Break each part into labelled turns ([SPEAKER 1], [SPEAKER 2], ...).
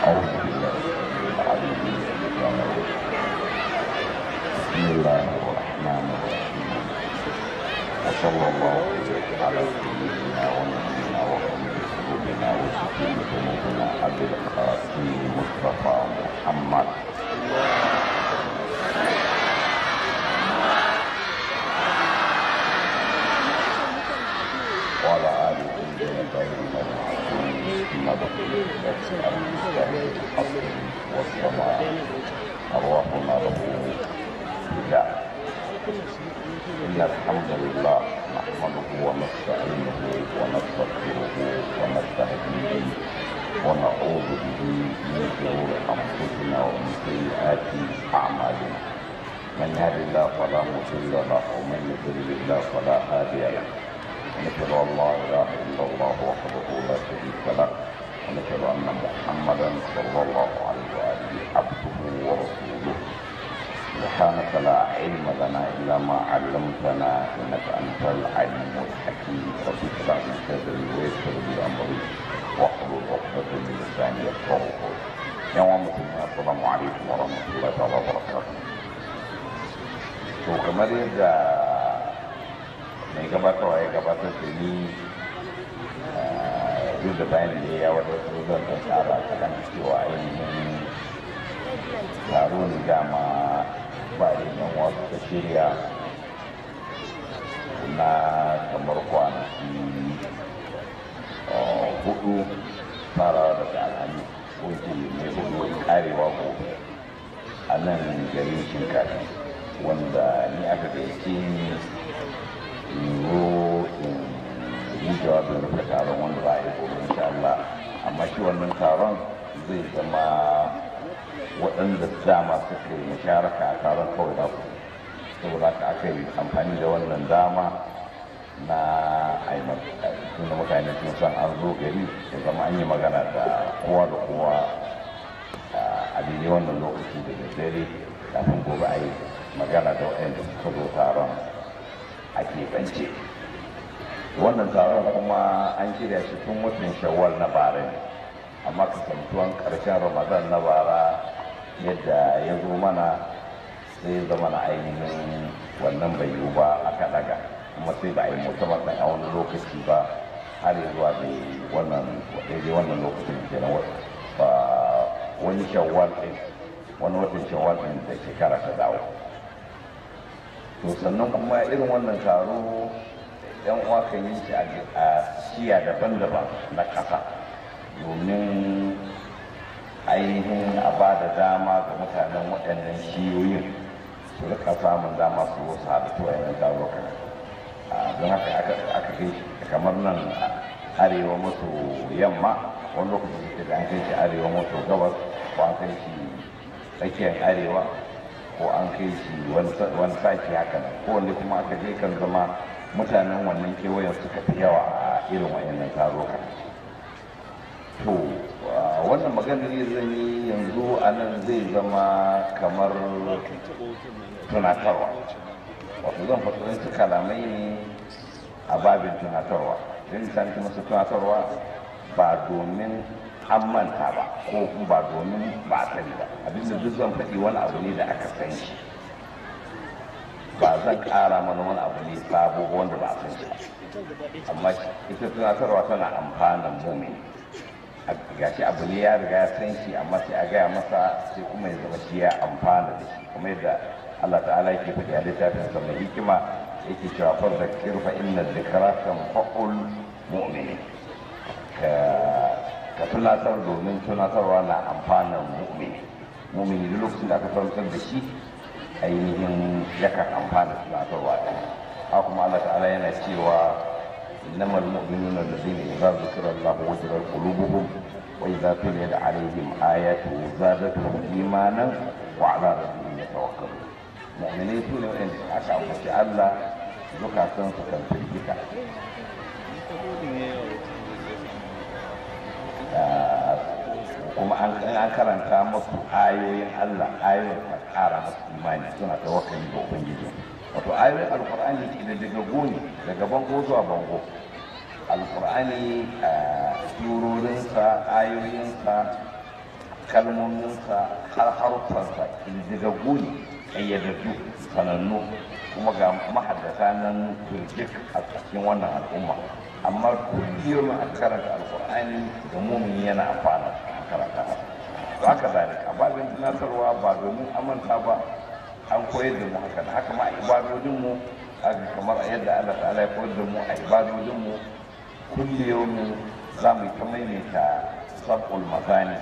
[SPEAKER 1] أعوذ بالله العليم من الشيطان الرجيم بسم الله الرحمن الرحيم وصلى الله على سيدنا ونبينا وحبيب قلوبنا وسكين ذنوبنا أبي القاسم مصطفى محمد وعلى آله الطيبين المعصومين ثم بقية المستهدف الحق والسماء أرواحنا له فداء إن الحمد لله نحمده ونستعينه ونستغفره ونستهديه ونعوذ به من شرور أنفسنا ومن سيئات أعمالنا من يهد الله فلا مضل له ومن يضلل الله فلا هادي له ونشهد ان لا اله الا الله وحده لا شريك له ونشهد ان محمدا صلى الله عليه واله عبده ورسوله سبحانك لا علم لنا الا ما علمتنا انك انت العليم الحكيم رب اشرح لي صدري ويسر لي امري واحلل عقدة من لساني يفقهوا قولي يوم مسلمين السلام عليكم ورحمه الله تعالى وبركاته to kamar yadda mai gabatarwa ya gabatar da ni duk da bayan da ya wadatar zan ɗan tsara kaɗan cewa ainihin taro ne dama bayan yan wasu ta shirya na kamar kwanaki hudu fara daga alhami ko ce mai hudu karewa gobe a nan garin shinkafi wanda ni aka gaice ni yiwu in yi jawabin rufe taron wanda za a yi gobe insha Allah amma shi wannan taron zai zama waɗanda dama suka yi musharaka a taron kawai za su saboda haka aka yi amfani da wannan dama na aimar tunda mutane sun san an zo gari ya zama an yi magana da kowa da kowa a daidai wannan lokaci da daddare kafin gobe a yi magana da waɗanda suka zo taron a keɓance wannan taron kuma an shirya shi tun watan shawwal na bara ne amma kasantuwan ƙarshen ramadan na bara yadda ya zo mana sai ya zama na ainihin wannan bai yiwu ba aka daga kuma sai ba a yi musamman ɗan a wani lokaci ba har ya zuwa da wannan daidai wannan lokacin kenan ba wani shawwal ɗin wani watan shawwal ɗin da shekara ta dawo to sannan kuma irin wannan taro yan uwa kan yi shi a shiya daban-daban na ƙasa domin ainihin a ba da dama ga mutanen waɗannan shiyoyin su rika samun dama su wasu haɗu wayannan tarukan don haka aka kai kamar nan arewa maso yamma wani lokaci da an kai shi arewa maso gabas ko an kai shi tsakiyar arewa ko an kai shi wani sake haka nan ko wanda kuma aka je kan zama mutanen wannan kewayen suka fi yawa a irin wayannan taruka to wannan maganar zan yi yanzu a nan zai zama kamar tunatarwa wato zan fata su kalamai ne a babin tunatarwa zai misali kuma su tunatarwa ba domin an manta ba ko ba domin ba a sani ba abinda duk zan faɗi wani abu ne da aka san shi ba zan ƙara mana wani abu ne sabo wanda ba a san shi amma ita tunatarwa tana amfanin mumin gashi abu ne ya riga ya san shi amma sai a gaya masa sai kuma ya zama shi ya amfana da shi kuma yadda Allah ta'ala yake faɗi a littafin sa mai hikima yake cewa fa zakir fa inna dhikra tanfa'ul mu'minin ka ka tunatar domin tunatarwa na amfanin mu'mini mu'mini duk lokacin da aka tunatar da shi ainihin yakan amfana tunatarwa ɗin haka kuma Allah ta'ala yana cewa إنما المؤمنون الذين إذا ذكر الله وجلت قلوبهم وإذا تليت عليهم آياته زادتهم إيمانا وعلى ربهم يتوكلون مؤمنين سنة وإن أشعر الله زكاة سكن في الجكا kuma an karanta musu ayoyin Allah ayoyin a ƙara musu imani suna tawakkali ga Ubangiji wato ayoyin alkur'ani da daga goni daga bango zuwa bango alkur'ani a surorinsa ayoyinsa kalmominsa har haruffansa ƙididdigaggu ne ƙayyadaddu sanannu kuma ga mahaddasa nan turjik a cikin wannan al'umma amma kullum a karanta alkur'ani da mumin yana amfana a karanta ba haka zalika babin tunatarwa ba domin amanta ba an koyar da mu haka da haka ma a ibadodinmu kamar yadda Allah ta'ala ya koyar da mu a ibadodinmu kullum za mu yi ta maimaita sab'ul mazani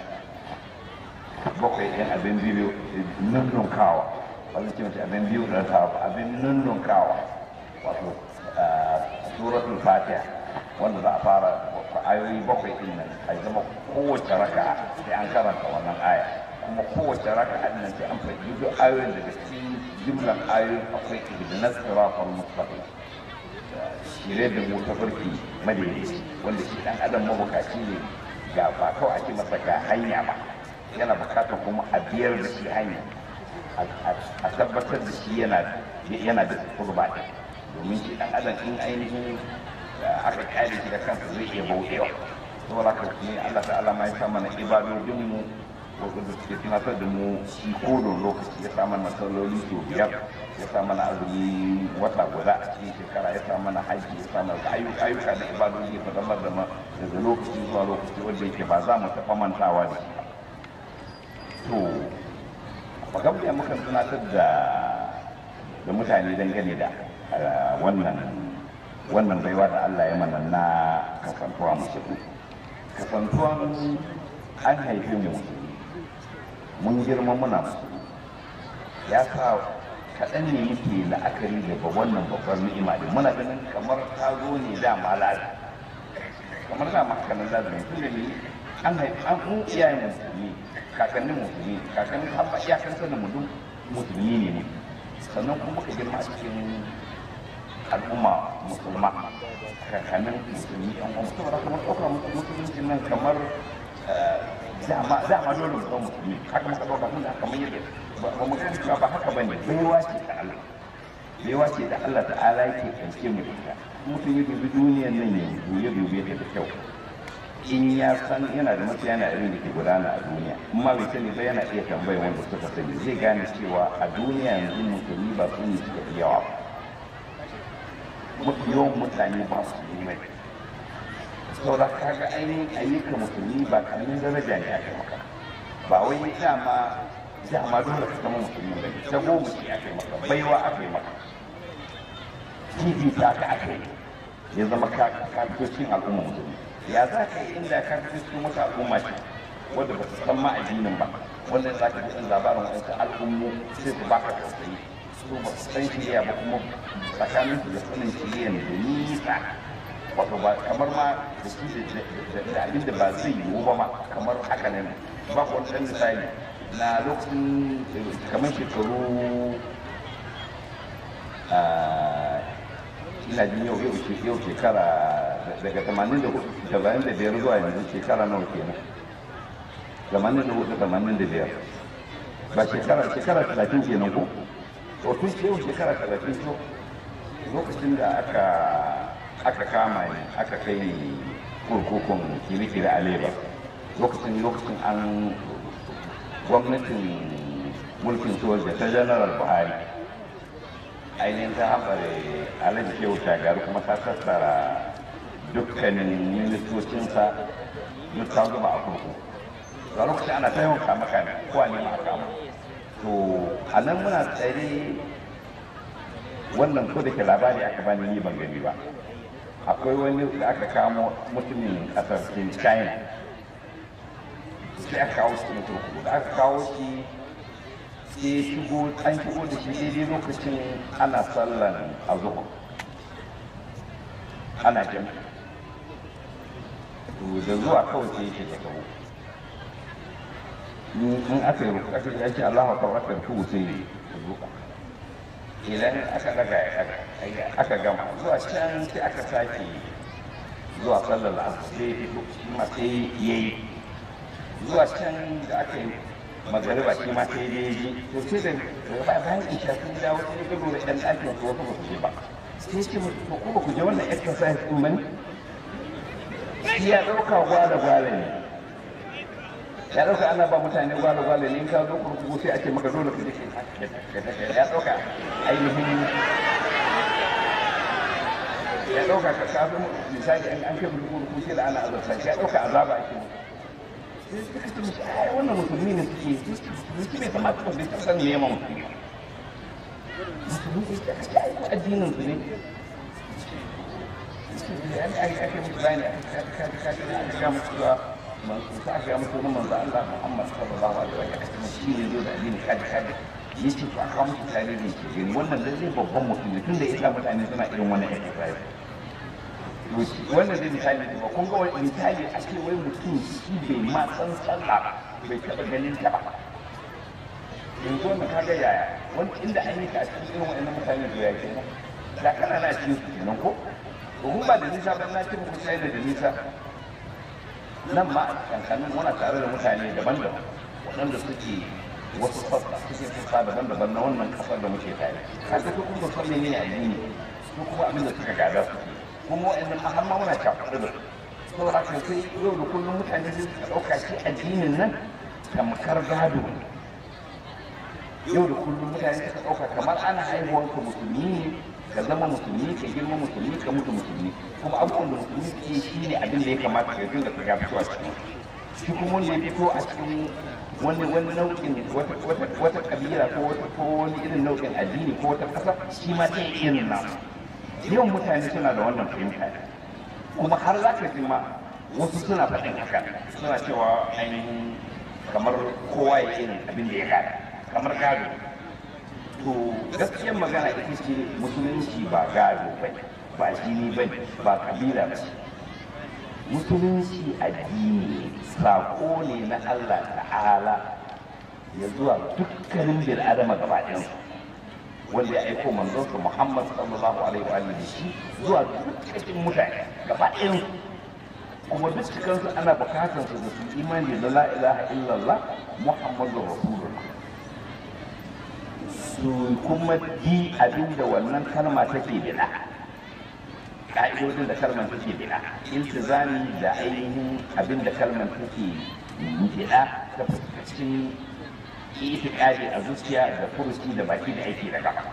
[SPEAKER 1] bakwai ɗin abin biyu nunnunkawa wani ce mace abin biyu da ta abin nunnunkawa wato suratul fatiha wanda za a fara ayoyi bakwai ɗin nan a zama kowace raka sai an karanta wannan aya kuma kowace raka ɗin nan sai an faɗi duk ayoyin daga cikin jimlar ayoyin akwai ihdinas siratal mustaqim shirye da mu tafarki madaidaici wanda shi ɗan adam mabukaci ne ga ba kawai ake masa ga hanya ba yana bukatar kuma a biyar da shi hanya a tabbatar da shi yana da kurba ɗin domin shi ɗan adam in ainihin aka kyale shi da kansa zai iya bauɗewa saboda haka ne Allah ta'ala ma ya sa mana ibadodin mu wanda suke tunatar da mu shi kodon lokaci ya sa mana salloli sau biyar ya sa mana azumi wata guda a cikin shekara ya sa mana haji ya sa mana ayyuka da ibadodi ya fadamar da daga lokaci zuwa lokaci wanda yake ba za mu taɓa mantawa da shi to magabiya mukan tunatar da da mutane dangane da wannan wannan baiwa da Allah ya mana na kasantuwa musulmi kasantuwan an haife mu mun girma muna musulmi ya sa kaɗan ne muke la'akari da ba wannan babbar ni'ima da muna ganin kamar ta zo ne da malala kamar da makanan lazumi tun da ni an haifi an mu iyayen musulmi kakannin musulmi kakannin haɓa iyakan sanin mu duk musulmi ne ne sannan kuma ka girma a cikin al'umma musulma kakannin musulmi yan uwa saboda kamar ɗaukar musulunci nan kamar dama dama dole mu zama musulmi haka muka ɗauka tun da kamar yadda ba mu gani cewa ba haka bane baiwa ce ta Allah baiwa ce da Allah ta'ala yake kanke mu da ita mutum ya dubi duniyar nan ya dubi dubi ta da kyau in ya san yana da mutu yana irin da ke gudana a duniya amma bai sani ba yana iya tambayar wanda suka sani zai gane cewa a duniya yanzu musulmi ba su ne suka fi yawa mafi yawan mutane ba su yi mai saboda kaga ainihin ayyuka musulmi ba karamin daraja ne aka maka ba wai dama dama dole ka zama musulmi ba ne ta goma ce aka yi maka baiwa aka yi maka fifita ka aka yi ya zama ka fito cikin al'umma musulmi ya za ka yi inda ka fi cikin wata al'umma ce wadda ba su san ma addinin ba wanda za ka ji labarin wasu al'ummu sai su baka tausayi su ba su san shirya ba kuma tsakanin su da sanin shirya da nisa wato ba kamar ma da shi da abin da ba zai yiwu ba ma kamar haka ne ba ku wani ɗan misali na lokacin kamar shekaru ina jin yau yau shekara daga 85 zuwa yanzu shekara nawa kenan 84 85 ba shekara shekara 30 kenan ko to tun yau shekara 30 to lokacin da aka aka kama ni aka kai ni kurkukun kirikiri a leba lokacin lokacin an gwamnatin mulkin soja ta janaral buhari ainihin ta haɓare alhaji shehu shagaru kuma ta tattara dukkanin ministocinsa duk ta zuba a kurku a lokacin ana ta yawan kama kame ko a nema a kama to a nan muna tsare wannan ko da ke labari aka bani ni ban gani ba akwai wani da aka kamo mutumin kasar sin china sai aka kawo shi kurkuku da aka kawo shi sai shigo an shigo da shi daidai lokacin ana sallan azuhu ana jami'a to da zuwa kawai sai yake da gabo in aka yi ruku aka yi Allahu akbar aka ruku sai ya ruka idan aka daga aka gama zuwa can sai aka sake zuwa sallar asar sai fito shi ma sai yayi zuwa can da aka yi magariba shi ma sai dai ji to sai da ba bayan isha sun dawo sai ga lura ɗan ɗakin su wasu ba su je ba sai ce mu ko ba ku je wannan exercise din bane shi ya ɗauka gwada gwada ne ya ɗauka ana ba mutane gwalo gwalo ne in ka zo kurkuku sai a ce maka dole ka je ya ɗauka ainihin ya ɗauka ka kafin misali an kai kurkuku sai da ana azabta shi ya ɗauka azaba ake sai suka ce mishi ai wannan musulmi ne suke musulmi bai kamata ba bai san me yamma musulmi musulmi ne suke ai addinin su ne ake musu bayani aka ga musu cewa manzo aka ga musu manzo Allah Muhammad sallallahu alaihi wa sallam shi ne zo da addini kaji kaji yace to aka musu tarihi ke gani wannan lalle babban mutum ne tunda yasa mutane suna irin wannan exercise wannan dai misali ne ba kun ga wani misali a ce wai mutum shi bai ma san sallah bai taɓa ganin ta ba yanzu wannan kaga yaya wani inda an yi ka a cikin irin wa'annan mutane da ya kenan da kana na cikin su kenan ko domin ba da nisa ba na ce muku sai da nisa nan ma a kankanin muna tare da mutane daban-daban waɗanda suke wasu sassa suke sassa daban-daban na wannan ƙasar da muke tare kaga su kuma san menene addini su kuma abin da suka gada suke kuma wa'annan ma har ma muna cakuɗu da su saboda haka sai yau da kullum mutane sai suka ɗauka shi addinin nan tamkar gado ne yau da kullum mutane suka ɗauka kamar ana haihuwanka musulmi ne ka zama musulmi ka girma musulmi ka mutu musulmi kuma abubuwan da musulmi ke shi ne abin da ya kamata ka dinga ka fito a cikin shi kuma wanda ya fito a cikin wani wani nau'in wata kabila ko wata ko wani irin nau'in addini ko wata ƙasa shi ma ta irin namu yawan mutane suna da wannan fahimta kuma har za ka ji ma wasu suna faɗin haka suna cewa ainihin kamar kowa ya irin abin da ya gada kamar gado to gaskiyar magana ita ce musulunci ba gado ba ba jini ba ba kabila ba musulunci addini sako ne na Allah ta'ala ya zuwa dukkanin bil adama gaba ɗayansu wanda ya aiko manzonsa Muhammad sallallahu alaihi wa alihi shi zuwa dukkan mutane gaba ɗayansu kuma duk cikansu ana bukatar su da su imani da la ilaha illallah muhammadur rasulullah su kuma bi abin da wannan kalma take bida ka'idodin da kalmar take bida iltizami da ainihin abin da kalmar take bida ta fuskacin itikadi a zuciya da furuci da baki da aiki da gaba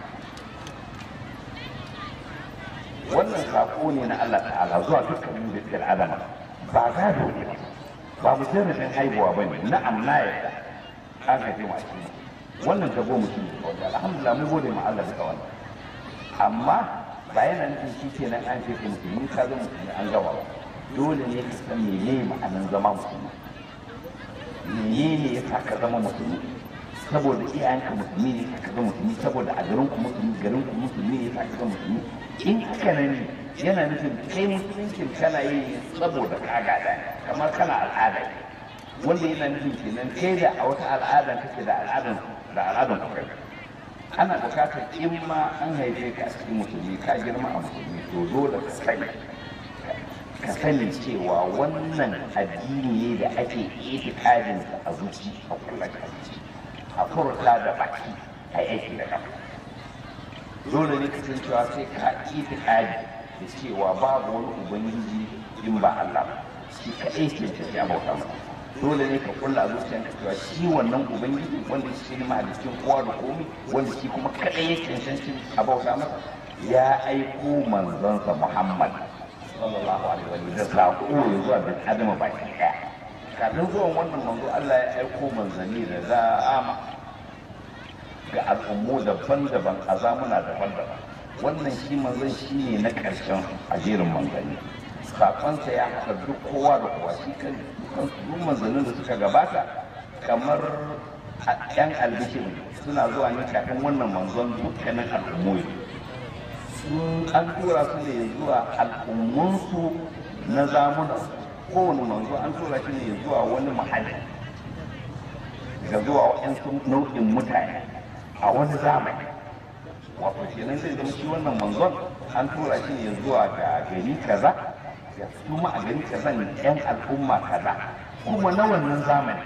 [SPEAKER 1] wannan sako ne na Allah ta'ala zuwa dukkanin dukkan adama ba gado ne ba ba mujarradin haihuwa ba ne na'am na yadda an haife mu a cikin wannan ta goma shi ne wanda alhamdulillah mun gode ma Allah duka wannan amma ba yana nufin shi ke nan an ce musulmi ka zama musulmi an gaba ba dole ne ka san mene ma'anan zama musulmi menene ya sa ka zama musulmi saboda iyayenka musulmi ne ka zama musulmi saboda a garin ku musulmi garin ku musulmi ne ka zama musulmi in haka nan ne yana nufin kai musuluncin kana yi saboda ka gada kamar kana al'ada ne wanda yana nufin kenan kai da a wata al'adan kake da al'adan da al'adan ku kai ana bukatar in ma an haife ka a cikin musulmi ka girma a musulmi to dole ka sani ka sani cewa wannan addini ne da ake itikadin a zuci a kullum a furta da baki a aiki da kafa dole ne kasancewa sai ka itikadi da cewa babu wani ubangiji in ba Allah ba shi kaɗai ke tafi a bauta masa dole ne ka kulla a zuciyarka cewa shi wannan ubangiji wanda shi ne mahalicin kowa da komi wanda shi kuma kaɗai ya cancanci a bauta masa ya aiko manzonsa Muhammad sallallahu alaihi wa sallam da sako ya zuwa bin adama baki ɗaya kafin zuwan wannan manzo Allah ya aiko manzanni da za'ama ga al'ummu daban-daban a zamuna daban-daban wannan shi manzon shi ne na ƙarshen a jerin manzanni sakonsa ya haɗa duk kowa da kowa shi kan duk manzannin da suka gabata kamar yan albishir suna zuwa ne kafin wannan manzon dukkanin al'ummu sun an tura su ne zuwa al'ummunsu na zamuna kowane manzo an tura shi ne zuwa wani mahalli ga zuwa waɗansu nau'in mutane a wani zamani wato kenan zai zama shi wannan manzon an tura shi ne zuwa ga gari kaza ya kuma a gari kaza ne yan al'umma kaza kuma na wannan zamani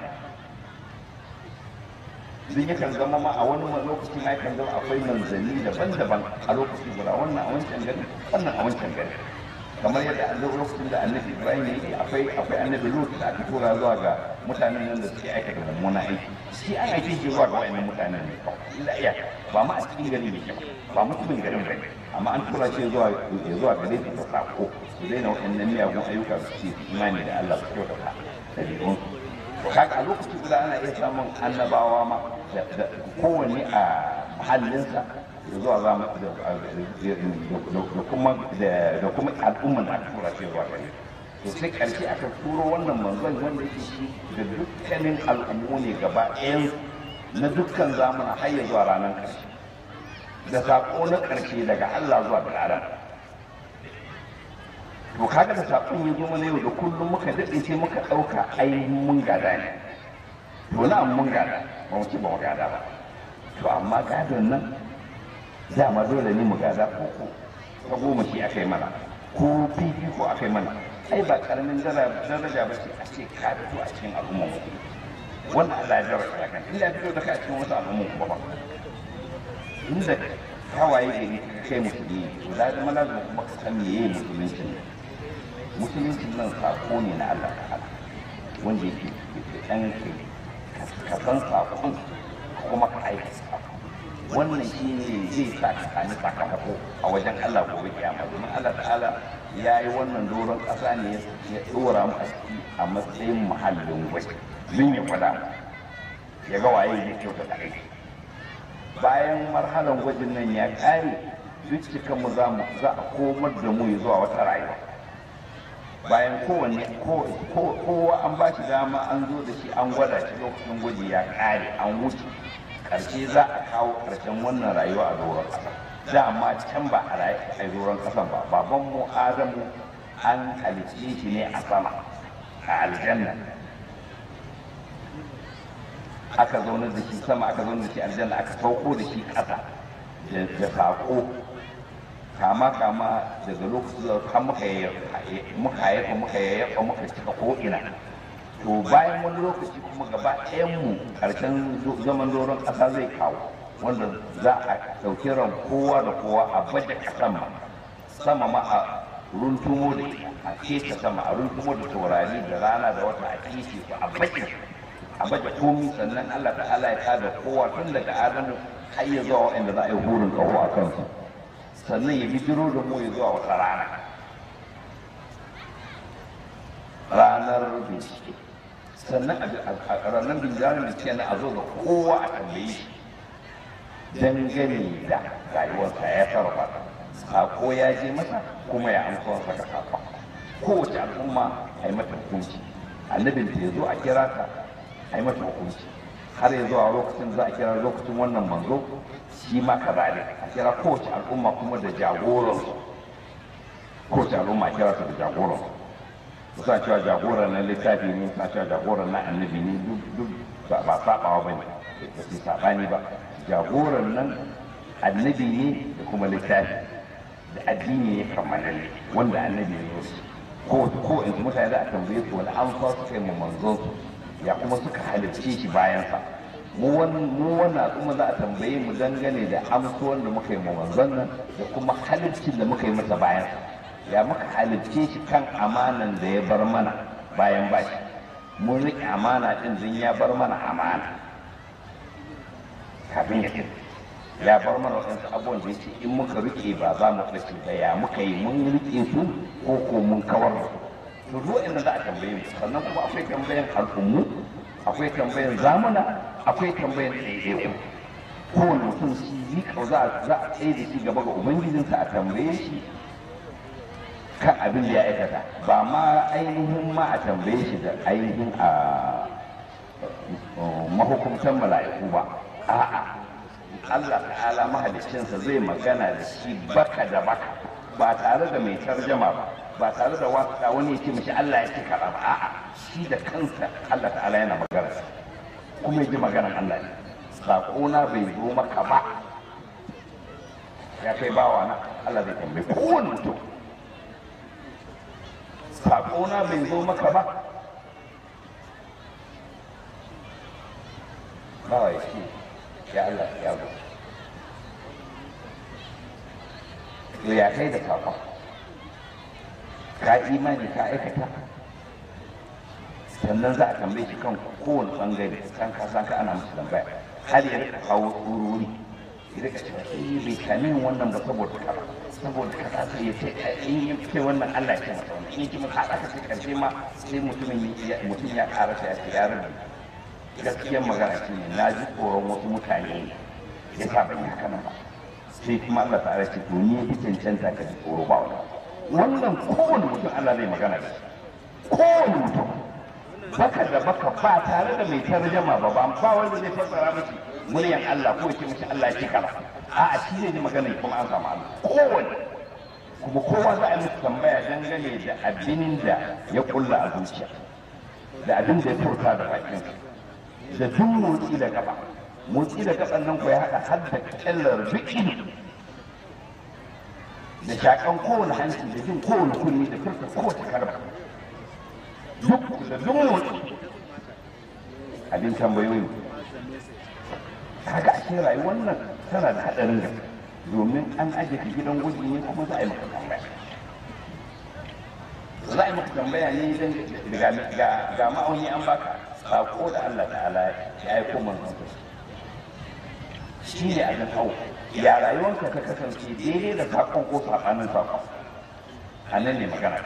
[SPEAKER 1] sun yakan zama ma a wani lokacin ya kan zama akwai manzanni daban-daban a lokaci guda wannan a wancan gari wannan a wancan gari kamar yadda a lokacin da annabi ibrahim ya yi akwai akwai annabi lut da aka tura zuwa ga mutanen nan da suke aikata mummunan aiki shi an aike shi zuwa ga wayannan mutanen ne kawai illa iya ba ma a cikin gari ne ba mutumin garin ba amma an tura shi zuwa zuwa gare su ta sako su daina wayannan miyagun ayyuka su ce imani da Allah su kyautata ɗabi'un to kaga a lokaci guda ana iya samun annabawa ma da kowanne a mahallinsa da zuwa za da kuma da kuma al'umman da aka tura shi zuwa gare to sai karshe aka turo wannan manzon wanda yake shi da dukkanin al'ummu ne gaba ɗayan na dukkan zamana har ya zuwa ranar ƙarshe da saƙo na ƙarshe daga Allah zuwa ga Adam to kaga da saƙon ya zo mana yau da kullum muka daɗe sai muka ɗauka ainihin mun gada ne to na mun gada ba mu ci ba mu gada ba to amma gadon nan dama dole ne mu gada ko ko ta goma shi aka yi mana ko fifiko aka yi mana ai ba karamin daraja ba ce a ce ka fito a cikin al'ummar mu wannan Allah ya daraja ya kan inda fito da ka a cikin wasu al'ummar kuma ba inda kawaye gari ka kai musulmi to da zama lazima kuma ka san meye musulunci musulunci nan sako ne na Allah ta'ala wanda yake da ɗan ka san sakon kuma ka aika sakon wannan shi ne zai sa ka sami sakamako a wajen Allah gobe kiyama domin Allah ta'ala ya yi wannan doron ƙasa ne ya ɗora mu a ciki a matsayin muhallin gwaji min ya gwada mu ya ga waye ya kyauta da aiki bayan marhalan gwajin nan ya ƙare duk mu za mu za a komar da mu zuwa wata rayuwa bayan kowanne kowa an ba shi dama an zo da shi an gwada shi lokacin gwaji ya ƙare an wuce ƙarshe za a kawo ƙarshen wannan rayuwa a doron ƙasa dama can ba a rayu a doron ƙasan ba baban mu adamu an halicce shi ne a sama a aljanna aka zaunar da shi sama aka zaunar da shi aljanna aka sauko da shi ƙasa da saƙo kama kama daga lokacin da har muka muka yayyafa muka yayyafa muka cika ko'ina to bayan wani lokaci kuma gaba ɗayan mu ƙarshen zaman doron ƙasa zai kawo wanda za a ɗauki ran kowa da kowa a baje ƙasan ma sama ma a runtumo da a keta sama a runtumo da taurari da rana da wata a kece su a baje a baje komi sannan Allah ta'ala ya tada kowa tun daga adamu har ya zuwa waɗanda za a yi hurin ƙaho a kansu sannan ya bijiro da mu ya zuwa wata rana ranar bincike sannan a ranar binciken bincike na a zo da kowa a tambaye shi dangane da rayuwarsa ya sarrafa sako ya je masa kuma ya amsa wasa ga sakon kowace al'umma a yi mata hukunci annabin ta ya zo a kira ta a yi mata hukunci har ya zuwa lokacin za a kira lokacin wannan manzo shi ma ka zane a kira kowace al'umma kuma da jagoran kowace al'umma a kira ta da jagoran suna cewa jagoran na littafi ne suna cewa jagoran na annabi ne duk ba sabawa ba ne ba su sabani ba jagoran nan annabi ne da kuma littafi da addini ne kammalalle wanda annabi ne wasu ko ko in mutane za a tambaye su wani amsa su kai mu manzon su ya kuma suka halicce shi bayan sa mu wannan al'umma za a tambaye mu dangane da amsuwan da muka yi mu manzon nan da kuma haliccin da muka yi masa bayan sa ya muka halicce shi kan amanan da ya bar mana bayan bashi mun riƙe amana ɗin din ya bar mana amana kafin ya tafi ya bar mana waɗansu abubuwan da yake in muka riƙe ba za mu ɗace ba ya muka yi mun riƙe su ko ko mun kawar da su to duk inda za a tambaye mu sannan kuma akwai tambayan al'ummu akwai tambayan zamuna akwai tambayan ɗaiɗaiku kowane mutum shi yi za a tsaye da shi gaba ga ubangijinsa a tambaye shi kan abin da ya aikata ba ma ainihin ma a tambaye shi da ainihin a mahukumtan mala'iku ba a'a Allah ta'ala mahaliccinsa zai magana da shi baka da baka ba tare da mai tarjama ba ba tare da wata wani ya ce mishi Allah ya ce kaza ba a'a shi da kansa Allah ta'ala yana magana kuma ya ji maganan Allah ne saƙona bai zo maka ba ya kai bawa na Allah zai tambaye kowane mutum saƙona bai zo maka ba bawa ya ce ya Allah ya zo to ya kai da saƙon ka imani ka aikata sannan za a tambaye shi kan kowane bangare kan ka san ka ana musu tambaya har ya rika kawo tsururi ya rika cewa eh bai kame ni wannan ba saboda kaza saboda kaza sai ya ce in ya ce wannan Allah ya ce masa wannan in ya ce masa aka ce karshe ma sai mutumin ya mutum ya karasa ya ce ya rubuta gaskiyar magana ce ne na ji tsoron wasu mutane ya sa ban yi haka nan ba sai kuma Allah ta'ala ce to ni ya cancanta ka ji tsoro ba wannan wannan kowane mutum Allah zai magana da shi kowane mutum baka da baka ba tare da mai tarjama ba ba ba wanda zai fassara miki muryan Allah ko yake miki Allah ya ce kaza a'a shi zai ji magana kuma an samu Allah kowane kuma kowa za a yi masa tambaya dangane da abin da ya kulla a zuciya da abin da ya furta da bakin da duk motsi da gaba motsi da gaban nan ko ya haɗa har da kyallar duk ido da shakan kowane hanci da jin kowane kunni da furta kowace karba duk da duk motsi abin tambayoyi kaga ashe rayuwar nan tana da haɗarin gaske domin an aje ka gidan gwaji ne kuma za a yi maka tambaya za a yi maka tambaya ne don ga ma'auni an baka sako da Allah ta'ala ya aiko manzon shi ne abin hau ya rayuwarka ta kasance daidai da sakon ko sabanin sakon a nan ne magana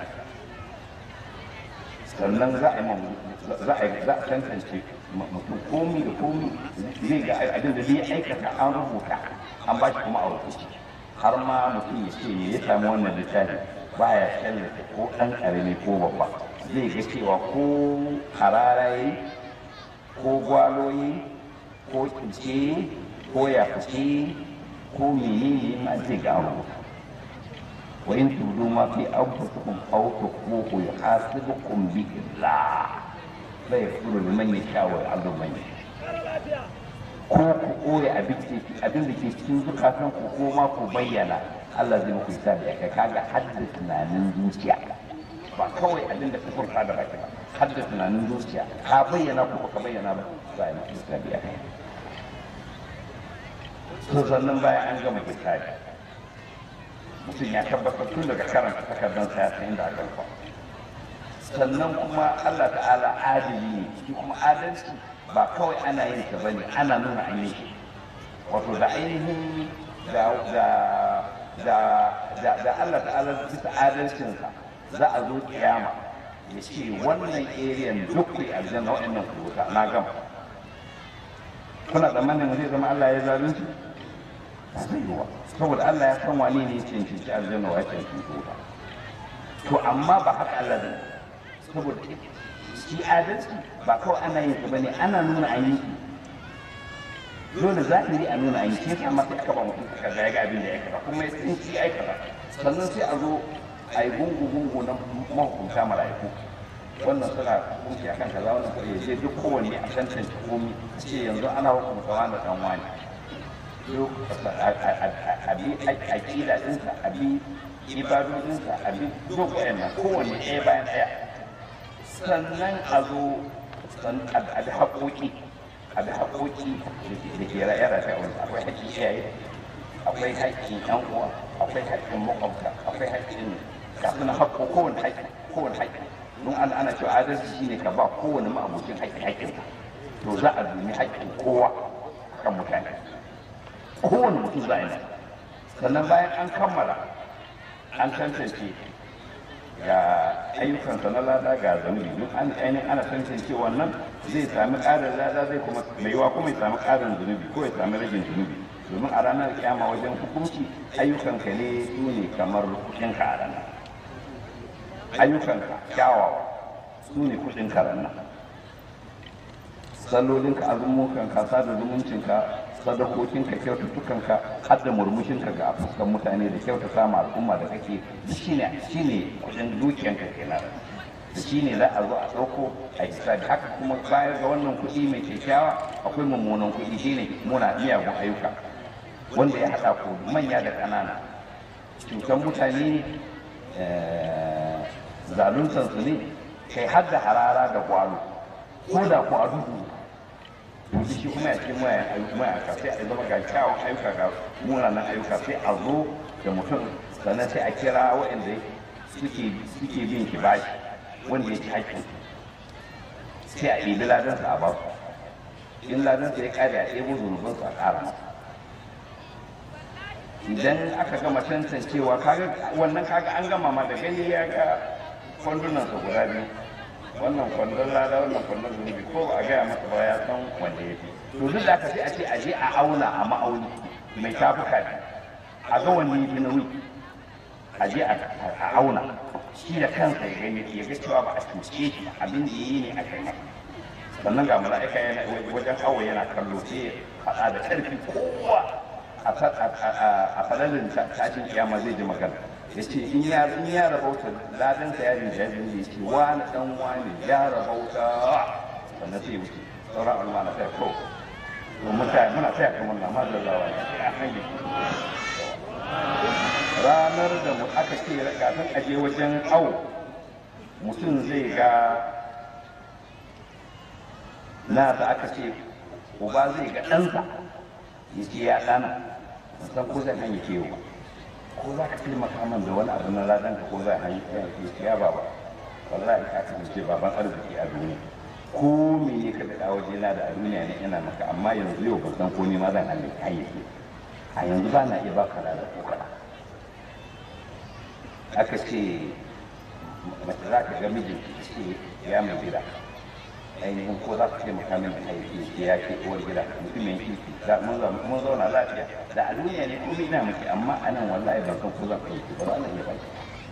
[SPEAKER 1] sannan za a yi za a za a tantance mutum komi da komi zai ga abin da zai aikata an rubuta an ba shi kuma a rubuce har ma mutum ya ce ya samu wannan littafi baya tallata ko ɗan ƙarami ko babba zai ga cewa ko hararaye ko gwaloyi ko kince ko yafuce ko menene ma zai ga rubuta wa in tudu ma fi anfusikum aw tukhfuhu yuhasibukum bi Allah la yaghfiru liman yasha wa yu'adhibu man yasha ko ku koya abin da ke cikin zukatan ku ko ma ku bayyana Allah zai muku isa da kai kaga hadda tunanin zuciya ba kawai abin da ka furta da baki ba hadda tunanin zuciya ka bayyana ko ka bayyana ba za a muku isa da kai to sannan bayan an gama hisabi mutum ya tabbatar tun daga karanta takardar sa ya san inda aka rufa sannan kuma Allah ta'ala adili ne shi kuma adalci ba kawai ana yin ta bane ana nuna an yi wato da ainihin da da da da da Allah ta'ala bisa adalcinsa za a zo kiyama ya ce wannan eriyan duk ku aljanna wa'annan ku wuta na gama kuna tsammanin zai zama Allah ya zalunci ba zai yi wa saboda Allah ya san wani ne ya cancanci aljanna wa ya cancanci wuta to amma ba haka Allah zai saboda shi adalci ba kawai ana yin bane ana nuna an yi dole zahiri a nuna an yi shi yasa sai aka ba mutum aka ga ya ga abin da ya kaza kuma ya san shi aikata sannan sai a zo a yi gungu gungu na mahukunta mala'iku wannan suna hukunci akan kaza wannan kuma je duk kowanne a tantance komi ce yanzu ana hukunta wani dan wani duk a bi aƙida ɗinsa a bi ibadodinsa a bi duk wayannan kowanne ɗaya bayan ɗaya sannan a zo a bi haƙoƙi a bi haƙoƙi da ke ra'ayi ra'ayi wani akwai haƙƙin iyaye akwai haƙƙin ƴan uwa akwai haƙƙin makwabta akwai haƙƙin kafin haƙƙo kowane haƙƙi kowane haƙƙi don ana ana cewa adalci shine ka ba kowane ma'abucin haƙƙi haƙƙin to za a dumi haƙƙin kowa kan mutane kowane mutum za a yi sannan bayan an kammala an tantance ga ayyukansa na lada ga zanubi duk an ainihin ana tantance wannan zai sami ƙarin lada zai kuma mai yiwa kuma ya sami ƙarin zunubi ko ya sami ragin zunubi domin a ranar kiyama wajen hukunci ayyukanka ne su ne kamar kuɗinka a ranar ayyukanka kyawawa su ne kuɗinka ranar sallolinka azumukanka sada zumuncinka sadakokinka kyaututtukanka har da murmushinka ga fuskan mutane da kyautata ma al'umma da kake shine shine kudin dukiyanka kenan da shine za a zo a ɗauko a hisabi haka kuma bayar ga wannan kuɗi mai kyakkyawa akwai mummunan kuɗi shine muna miyagun ayyuka wanda ya haɗa ku manya da ƙanana cutar mutane zaluntansu ne kai har da harara da gwalo ko da ku a duhu yanzu shi kuma ya ce mayaka sai a zama ga kyawun ayyuka ga munanan ayyuka sai a zo da mutum sannan sai a kira waɗanda suke suke bin shi bashi wanda ya ci haƙƙin sai a ɗibi ladansa a basu in ladansa ya ƙare a ɗebo zunubinsa a ƙara masa idan aka gama tantancewa kaga wannan kaga an gama ma da gani ya ga kwandunansa guda biyu wannan kwandon lada wannan kwandon zunubi ko ba a gaya masa ba ya san wanda ya fi to duk da aka sai a ce a je a auna a ma'auni mai tafuka biyu a ga wanne ya fi nauyi a je a auna shi da kansa ya gani ya ga cewa ba a cuce shi abin da ya yi ne a kai sannan ga mala'ika yana wajen awo yana kallo sai ya faɗa da ƙarfi kowa a falalin tashin kiyama zai ji magana ya ce in ya in ya rabauta ladansa ya rinja biyu ya ce wani dan wani ya rabauta sannan sai wuce sauran alma na kai ko mutane muna taya kamar na ma zallawa ya ce a hanyar ranar da mu aka ce kafin aje wajen awo mutum zai ga na da aka ce uba zai ga ɗansa ya ce ya ɗana san ko zai hanyar kewa ba ko za ka taimaka min da wani abu na ladan ka ko zai hanyar ke ya baba wallahi ka kasance baban arziki a duniya ko me ne ka daɗa waje na da a duniya ne ina maka amma yanzu yau ban san ko ne ma zan hanyar hanyar ke a yanzu ba na iya baka da ko kaɗa aka ce mace za ka ga mijinki ce ya mai gida ainihin ko za ku taimaka min da aiki ya ce uwar gida mutumin kirki da mun zauna lafiya da a duniya ne kuma ina miki amma a nan wallahi ban san ko za ku yi ba za iya baki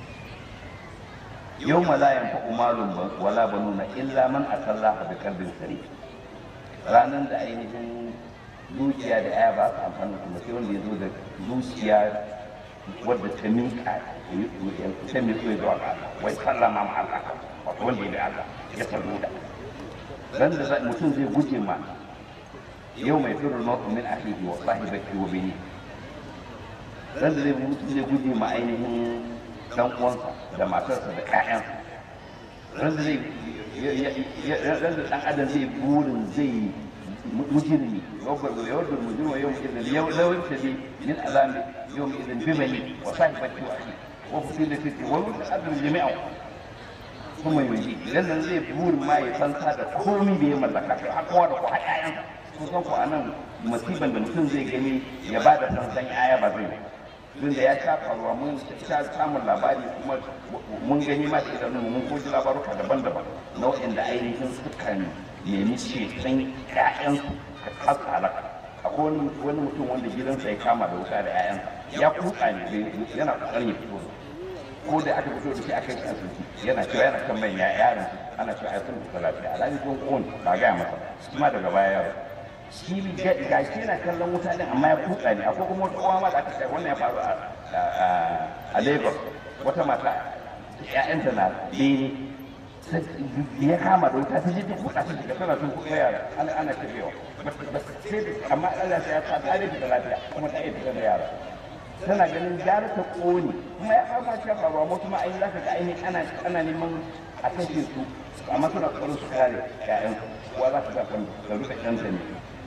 [SPEAKER 1] yau ma la yanfa'u malun wala banuna illa man atallaha bi qalbin sari ranan da ainihin zuciya da aya ba su amfani kuma sai wanda ya zo da zuciya wadda ta minka ta minka zuwa ga Allah wai sallama ma Allah wato wanda ya da Allah ya saluda dan da mutum zai guje ma yau mai firar mako min akhihi wa sahibati wa bini dan da zai mutum zai guje ma ainihin dan uwansa da matarsa da ƴaƴansa dan da zai dan da dan adam zai burin zai mujrimi yawar mujrima yau idan yau lawin tabi min azami yau idan bibani wa sahibati wa akhihi wa fusilati wa mutum jami'a kuma yanzu idan nan zai burin ma ya fansa da komi da ya mallaka kai har kowa da ko har ƴaƴan kun san ko anan masiban da mutum zai gani ya ba da fansan ƴaƴa ba zai tun da ya sha faruwa mun sha samun labari kuma mun gani ma da idanun mun koji labaruka daban-daban na waɗanda ainihin sukan nemi ceton ƴaƴansu ka kasa halaka akwai wani mutum wanda gidansa ya kama da wuta da ƴaƴansa ya kuka ne yana ƙoƙarin ya fito ko da aka fito da shi aka yi asibiti yana cewa yana kan manya yaron ana cewa ai sun fita lafiya alhaji kun kon ba ga masa kuma daga baya yaro shi ga shi yana kallon wuta din amma ya kuka ne akwai kuma wata uwa ma da aka ce wannan ya faru a Lagos wata mata ƴaƴanta na bene ya kama da wuta ta je ta kuka ta shiga tana tun kuka yara ana ana tafiya amma Allah ya ta ta da lafiya kuma ta iya fitar da yara tana ganin gara ta ƙone kuma ya fama shi faruwa mu kuma ai zaka ga ainihin ana ana neman a kashe su amma suna tsoron su kare ƴaƴan kuwa za ka ga kan da rufe ɗansa ne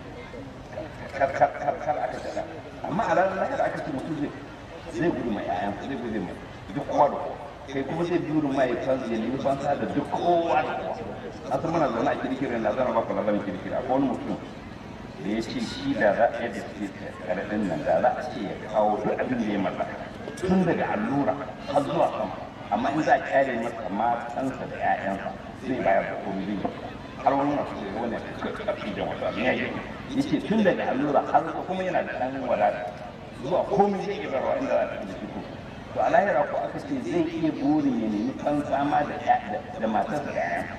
[SPEAKER 1] kar kar kar kar aka tada amma a ranar lahira aka ce mutum zai zai gudu mai ƴaƴan zai gudu mai duk kowa da kowa kai kuma zai biyu ma ya fansa ya nemi fansa da duk kowa da kowa a san muna zaune a kirkirin na zana baka labarin kirkira akwai wani mutum da ya ce shi da za a yadda suke karaɗin nan da za a ce ya kawo duk abin da ya mallaka tun daga allura har zuwa sama amma in za a kyale masa matansa da 'ya'yansa zai bayar da komai zai har wani masu ce wani ƙarfi da wasu abin ya yi ya ce tun daga allura har kuma yana da ɗan wadata zuwa komai zai iya barwa inda za a tafi da shi to a lahira ko aka ce zai iya burin ya nemi fansa ma da matarsa da 'ya'yansa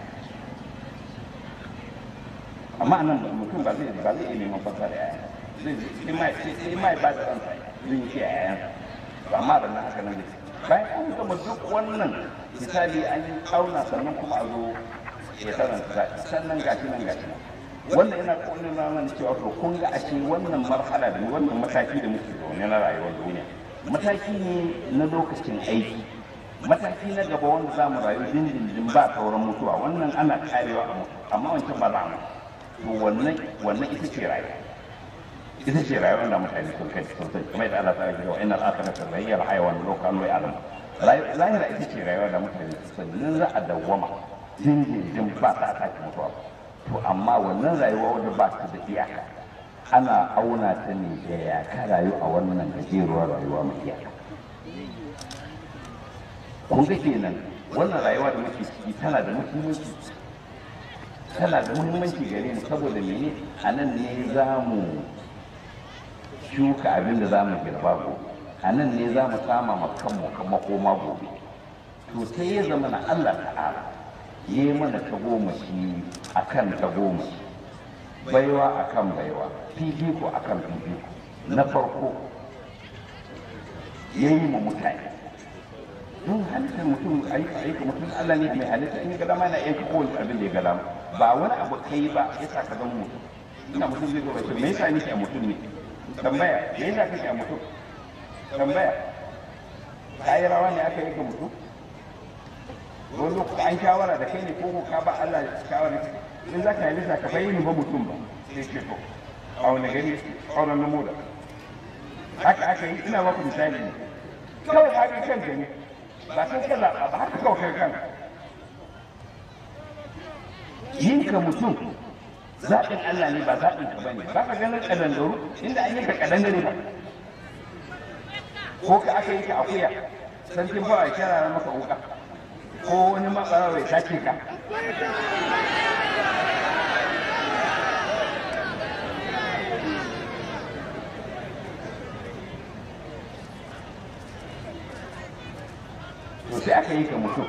[SPEAKER 1] amma anan mutum ba zai ba zai iya neman fasa da yaya zai sai mai sai mai ba da ransa zai yi a yayan ba ma da nan haka nan ne bayan an gama duk wannan misali an yi auna sannan kuma a zo ya karanta sannan gashi nan gashi nan wannan yana kone na mana cewa to kun ga ashe wannan marhala da wannan mataki da muke zaune na rayuwar duniya mataki ne na lokacin aiki mataki na gaba wanda za mu rayu dindindin ba sauran mutuwa wannan ana karewa a mutu amma wancan ba za mu to wannan wannan ita ce rayuwa ita ce rayuwar da mutane sun kai sun sai kuma idan Allah ta rage wa innal akhirata la hiya al-hayawan law kanu ya'lamun lahira ita ce rayuwa da mutane sun san nan za a dawwama dindindin ba ta sake mutuwa to amma wannan rayuwa wadda ba ta da iyaka ana auna ta ne da ya ka rayu a wannan gajeruwar rayuwa mai iyaka kun ga kenan wannan rayuwa da muke ciki tana da muhimmanci tana da muhimmanci gare mu saboda mene a nan ne za mu shuka abin da za mu girba gobe a nan ne za mu sama ma kanmu makoma gobe to sai ya zama na Allah ta'ala ya yi mana ta goma shi a kan ta goma baiwa a kan baiwa fifiko a kan fifiko na farko ya yi ma mutane don halittar mutum aika aika mutum Allah ne mai halitta in ga dama na yanka kowane abin da ya ga dama ba wani abu kai ba ya sa ka zama mutum ina mutum zai gaba ce me yasa nake a mutum ne tambaya me yasa kake a mutum tambaya ka yi rawa ne aka yi ga mutum wani lokaci an shawara da kai ne ko ka ba Allah shawara in za ka yi lissa ka bayyana ba mutum ba sai ce to a wani gari auren na moda haka aka yi ina baku misali ne kawai haka kanka ne ba sai ka zaɓa ba haka kawai kai kanka yin ka mutum zaɓin Allah ne ba zaɓin ka bane ba ka ganin ƙadangaru inda an yi ka ƙadangare ba ko ka aka yi ka akuya sarkin ba a kira maka wuka ko wani matsara bai sace ka to sai aka yi ka mutum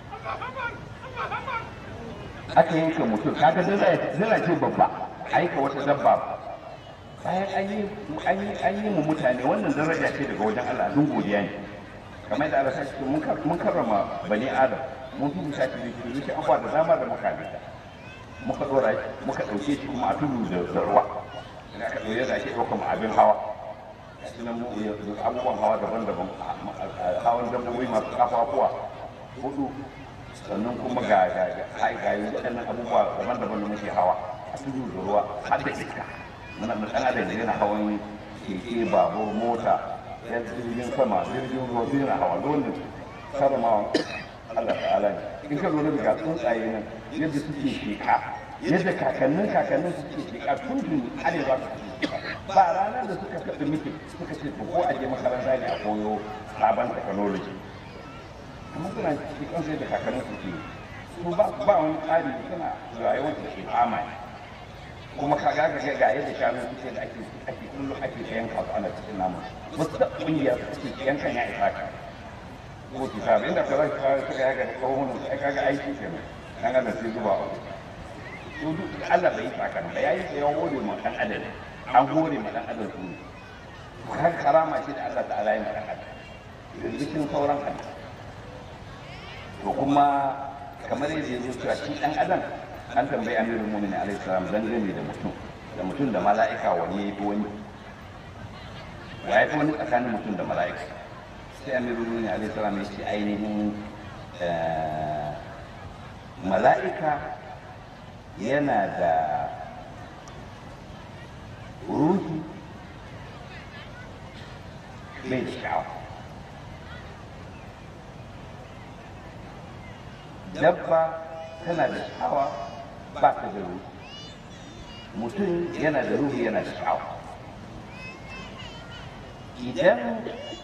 [SPEAKER 1] aka yi ka mutum kaga zira ce babba aika wata dabba bayan an yi mu mutane wannan daraja ce daga wajen Allah dun godiya ne kamar da Allah sashi mun karrama bani adam mun fi musa shi da shi an da dama da muka bi muka dora shi muka dauke shi kuma a tudu da ruwa ina ka dore da ake ɗaukar mu abin hawa sunan mu abubuwan hawa daban-daban hawan dabbobi masu kafafuwa hudu sannan kuma ga ga ga ga waɗannan abubuwa daban-daban da muke hawa a tudu da ruwa har da iska muna da ɗan adam yana hawan keke babur mota yan jirgin sama jirgin ruwa duk yana hawa dole karamawa Allah ta'ala ne in ka lura daga tsuntsaye nan yadda suke sheka yadda kakannin kakannin suke sheka tun tun har za su ba ranar da suka kaɗa miki suka ce ko a je makaranta ne a koyo sabon technology amma suna cikin kansu yadda kakannin suke su ba wani tsari suna rayuwar da ke fama ne kuma ka ga ga ga yadda shanu suke da ake ake kullum ake yanka su ana cikin namu wasu da kungiya su suke yankan ya isa ka ko ki sabe inda ka zaka suka yaga da kawun su ai kaga aiki kenan dan Allah sai zuba a to duk Allah bai saka ba yayi sai ya hore mu dan adam an hore mu dan adam su kan karama shi da Allah ta'ala ya mu dan adam yanzu cikin sauran hadisi to kuma kamar yadda ya zo cewa shi dan adam an tambayi amirul mu'minin alaihi salam dangane da mutum da mutum da mala'ika wani ya fi wani wa ya fi wani tsakanin mutum da mala'ika sai amirul mu'minin alaihi salam ya ce ainihin mala'ika yana da ruhi bai da sha'awa dabba tana da sha'awa ba ta da ruhi mutum yana da ruhi yana da sha'awa idan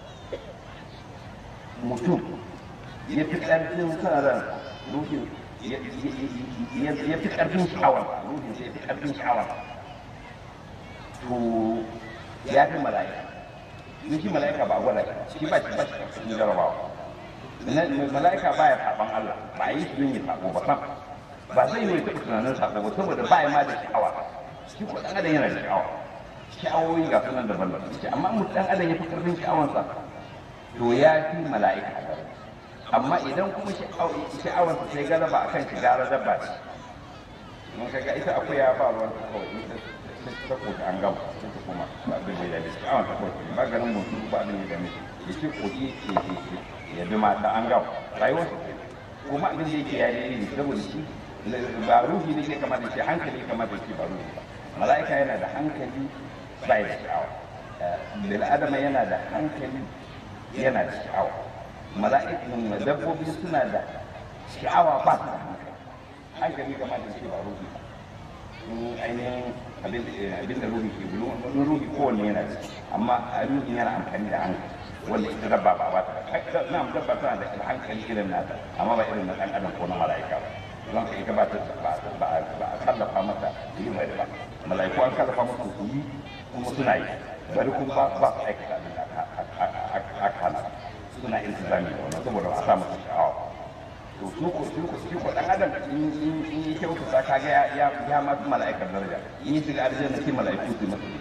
[SPEAKER 1] mutum ya fi ƙarfin sa ran ruhin ya fi ƙarfin sha'awar ruhin ya fi ƙarfin sha'awar to ya fi mala'ika in shi mala'ika ba a gwada shi ba shi ba shi ƙarfin jarabawa mala'ika baya saban Allah ba a yi shi yin sabo ba sam ba zai yi taɓa tunanin sabo ba saboda ba ya ma da sha'awa shi ko ɗan adam yana da sha'awa sha'awoyi ga sunan daban daban shi amma mu ɗan adam ya fi ƙarfin sha'awansa to ya fi mala'ika amma idan kuma sha'awarsa sai galaba akan shi gara dabba ce mun kaga ita akuya ba ruwan ta kawai ita ta koki an gama ita kuma ba abin da ya da sha'awar ta kawai ba ganin mutum ba abin da ya dame shi ya ce koki ke ke ya bi mata an gama rayuwar su ke kuma abin da yake ya daidai ne saboda shi ba ruhi ne ke kamar da shi hankali kamar da shi ba ruhi ba mala'ika yana da hankali bai da sha'awa bil adama yana da hankali yana da sha'awa mala'ikan dabbobi suna da sha'awa ba su da hankali hankali kamar da ce ba ruhi ba in ainihin abin da ruhi ke bulu wani ruhi kowanne yana da amma a ruhi yana amfani da hankali wanda ita dabba ba ba ta na dabba tana da hankali irin nata amma ba irin na ɗan adam ko na mala'ika ba don ka ita ba ta ba a kallafa mata da yi bari ba mala'iku an kallafa mata su yi kuma suna yi bari kuma ba ba su aikata abin da aka hana suna iltizami da wannan saboda ba a sa masa sha'awa to su ko su ko su ko dan adam in in in yi kyautu sa kaga ya ya ya ma fi mala'ikar daraja in yi shiga aljanna sai mala'iku su masa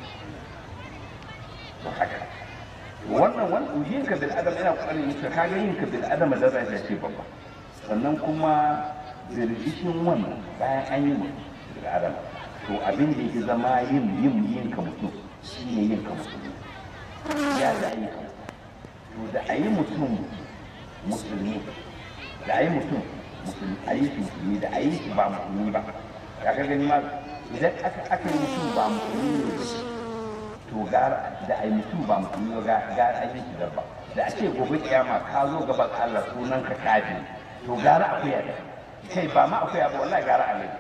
[SPEAKER 1] to haka wannan wannan yin ka bil adam ina kokarin yin ka kaga yin ka bil adam daraja ce babba sannan kuma birbishin wannan bayan an yi mutum bil adam to abin da yake zama yin yin yin ka mutum shine yin ka mutum ya da ayyuka to da ayi mutum musulmi da a yi mutum musulmi a yi musulmi da a yi shi ba musulmi ba ya ka gani ma idan aka aka yi mutum ba musulmi ne to gara da a yi mutum ba musulmi ba gara a yi shi dabba da a ce gobe kiyama ka zo gaban Allah sunan ka kafi to gara akuya da kai ba ma akuya ba wallahi gara alai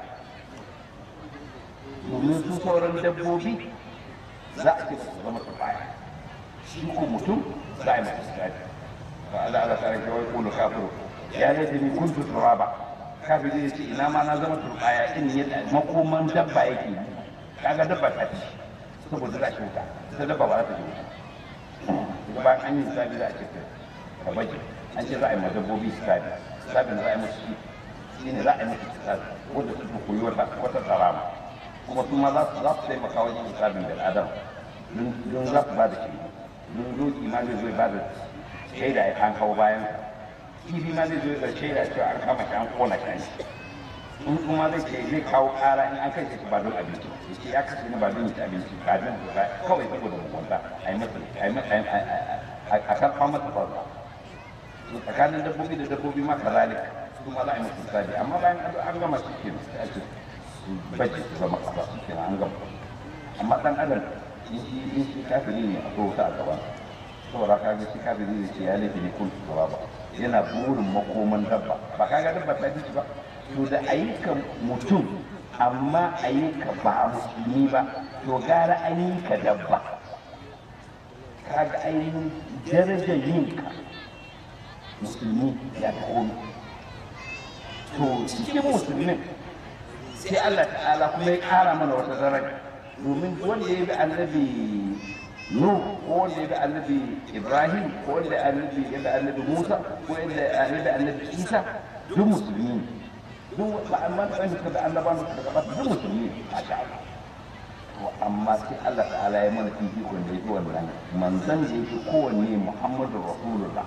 [SPEAKER 1] domin su sauran dabbobi za a ce su zama su baya shi ko mutum za a yi masa sirari fa Allah Allah ta rage wai kullu kafiru ya laita ni kuntu turaba kafiri ya ce ina ma na zama turbaya in yadda makoman dabba yake yi kaga dabba ta ci saboda za a wuta ita dabba ba za ta ci wuta bayan an yi sabi za a ce ka baje an ce za a yi ma dabbobi sabi sabin za a yi musu shi shi ne za a yi musu sabi wanda su koyi wata wata tsarama kuma su ma za su za su taimaka wajen sabin bil adam don za su ba da shi don doki ma zai zo ba da shaida ya kan kawo bayan kifi ma zai zo da shaida cewa an kama shi an kona shi in kuma zai ce zai kawo kara in an kai shi ba don abinci ya ce ya kashe ni ba don ci abinci ba don ba kawai saboda mugunta a yi masa a yi masa a karfa masa farfa tsakanin dabbobi da dabbobi ma kazalika su ma za a yi masa sabi amma bayan an gama shi ke sai a ce su bace su zama kasa su ke an gama amma dan adam in shi in shi kafiri ne a kowata a gaban saboda ka ga shi kafiri ne ce ya laifi ne kun ba ba yana burin makoman dabba ba kaga dabba ta ji ba to da ayyukan mutum amma ayyuka ba musulmi ba to gara ayyuka dabba kaga ainihin darajar yinka musulmi ya ta komi to cikin musulmin sai Allah ta'ala kuma ya kara mana wata daraja domin wanda ya bi annabi Nuh ko wanda ya bi annabi Ibrahim ko wanda annabi ya bi annabi Musa ko wanda ya bi annabi Isa duk musulmi ne duk ba amma da wanda suka da annabawan da suka gabata duk musulmi ne masha Allah to amma sai Allah ta'ala ya mana fifikon da yake wannan manzon da yake kowanne Muhammadu Rasulullah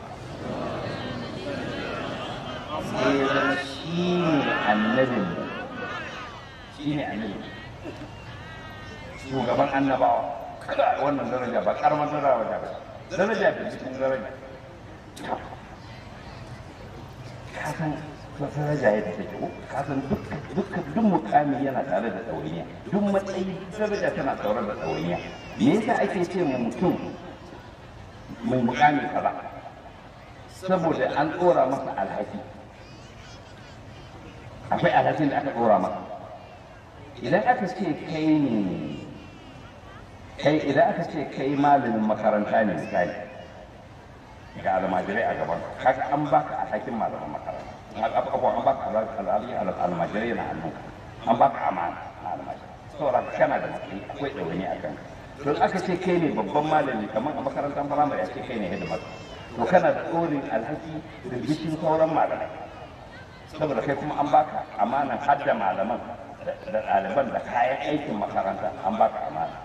[SPEAKER 1] sai ya zama shi ne annabin shi ne annabin shugaban annabawa kada wannan daraja ba karamar daraja ba daraja da cikin daraja ka san daraja ya take ko ka san duk duk duk mukami yana tare da dauriya duk matsayi daraja tana tare da dauriya me yasa ake ce mu mutum mai mukami kaza saboda an dora masa alhaki akwai alhakin da aka dora masa idan aka ce kai ne kai idan aka ce kai malamin makaranta ne misali ga almajirai a gaban kaga an baka alhakin malamin makaranta abubuwan an baka alhali almajirai na hannun an baka amana na almajirai saboda kana da matsayi akwai ɗawaini a kanka to aka ce kai ne babban malami kamar a makarantar firamare a ce kai ne hidimar to kana da ɗorin alhaki da bishin sauran malamai saboda kai kuma an baka amanan hadda malaman da ɗaliban da kayan aikin makaranta an baka amana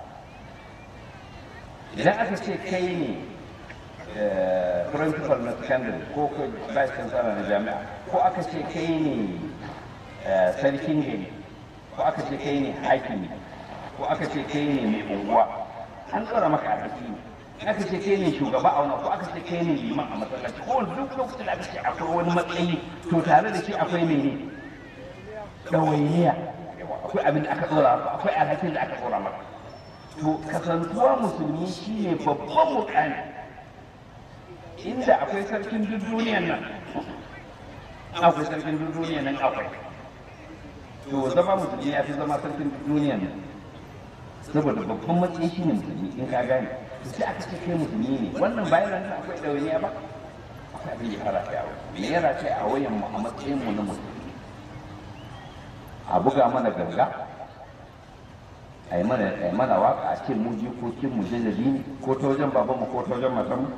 [SPEAKER 1] idan aka ce kai ne principal na secondary ko vice chancellor na jami'a ko aka ce kai ne sarkin gari ko aka ce kai ne hakimi ko aka ce kai ne mai unguwa an tsara maka alhaki ne aka ce kai ne shugaba a wani ko aka ce kai ne liman a masallaci ko duk lokacin da aka ce akwai wani matsayi to tare da shi akwai mene ɗawainiya akwai abin da aka ɗora akwai alhakin da aka ɗora maka to kasantuwa musulmi shine babban mukami inda akwai sarkin duk duniyan nan akwai sarkin duk duniyan nan akwai to zama musulmi ya fi zama sarkin duniya ne saboda babban matsayi shi ne musulmi in ka gane sai aka ce kai musulmi ne wannan bayan nan akwai ɗawainiya ba akwai abin da ya fara kai a wani me yana kai a wayan mu a matsayin mu na musulmi a buga mana ganga a yi mana a yi mana waka a ce mu jikokin mu jajabi ne ko ta wajen baban mu ko ta wajen matan mu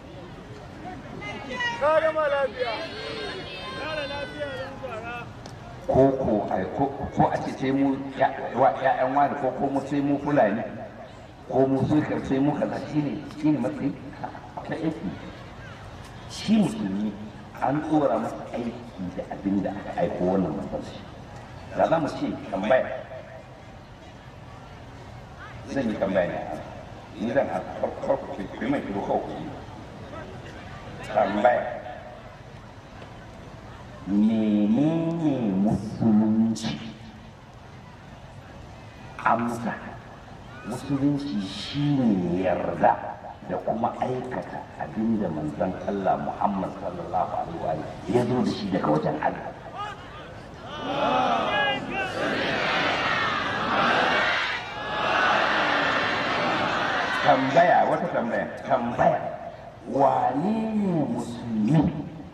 [SPEAKER 2] Ka gama lafiya. Kara lafiya don fara.
[SPEAKER 1] ko ko ai ko ko a ce sai mu ya- wa ƴaƴan wani ko ko mu sai mu fulani ko mu sai ka sai mu kaza shine shine matsayi ta aiki shi musulmi an tsora masa aiki da abin da aka aiko wannan masallaci da za mu ce tambaya zan yi tambaya ne ni zan a farko ce ku yi mai kiro kawai ku yi tambaya menene musulunci amsa musulunci shine yarda da kuma aikata abinda manzon Allah Muhammad sallallahu alaihi wa alihi ya zo da shi daga wajen Allah tambaya wata tambaya tambaya wane ne musulmi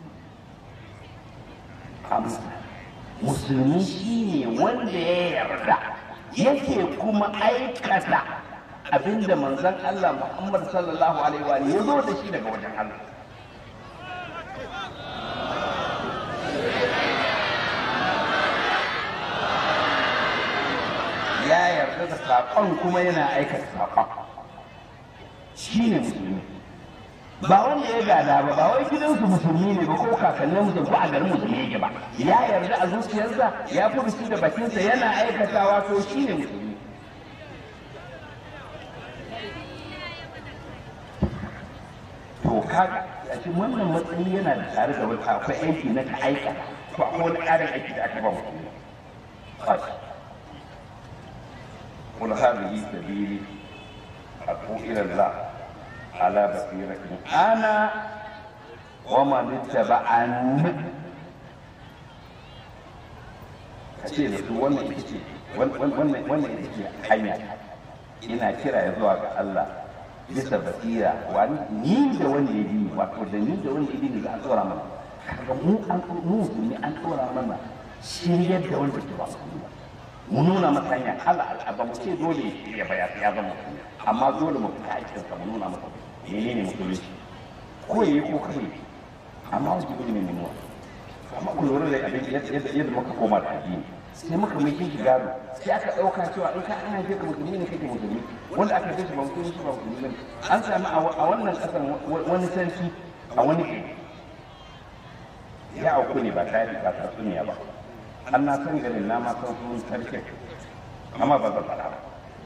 [SPEAKER 1] amsa musulmi shine wanda ya yarda yake kuma aikata abinda manzon Allah Muhammad sallallahu alaihi wa alihi ya zo da shi daga wajen Allah ya yarda da saƙon kuma yana aikata saƙon shi ne musulmi ba wanda ya gada ba ba wai gidansu musulmi ne ba ko kakannin musulmi ko a garin musulmi yake ba ya yarda a zuciyarsa ya furuci da bakinsa yana aikatawa to shi ne musulmi to kaga a cikin wannan matsayi yana da tare da wata akwai aiki na ka aikata ko akwai wani ƙarin aiki da aka ba musulmi ba shi قل هذه سبيلي أدعو إلى الله على بصيرة أنا ومن اتبعني kace da su wannan ita ce wannan wannan ita ce hanya ina kira ya zuwa ga Allah bisa basira wani ni da wanda ya bi wato da ni da wanda ya bi da an tsora mana kaga mu an mu musulmi an tsora mana shiryar da wanda ke ba su ba mu nuna masa hanya Allah ba mu ce dole ya baya ya zama musulmi amma dole mu fita aikin sa mu nuna masa menene musulunci ko yayi ko kai amma wajibi ne mu nuna amma ku lura da abin yadda yadda muka koma da addini sai muka mai shi gado sai aka dauka cewa in ka an haife ka musulmi ne kake musulmi wanda aka haife shi ba musulmi shi ba musulmi ne an sami a wannan kasar wani sarki a wani gari ya auku ne ba tare da tatsuniya ba an na san garin na ma san sunan sarkin amma ba zan faɗa ba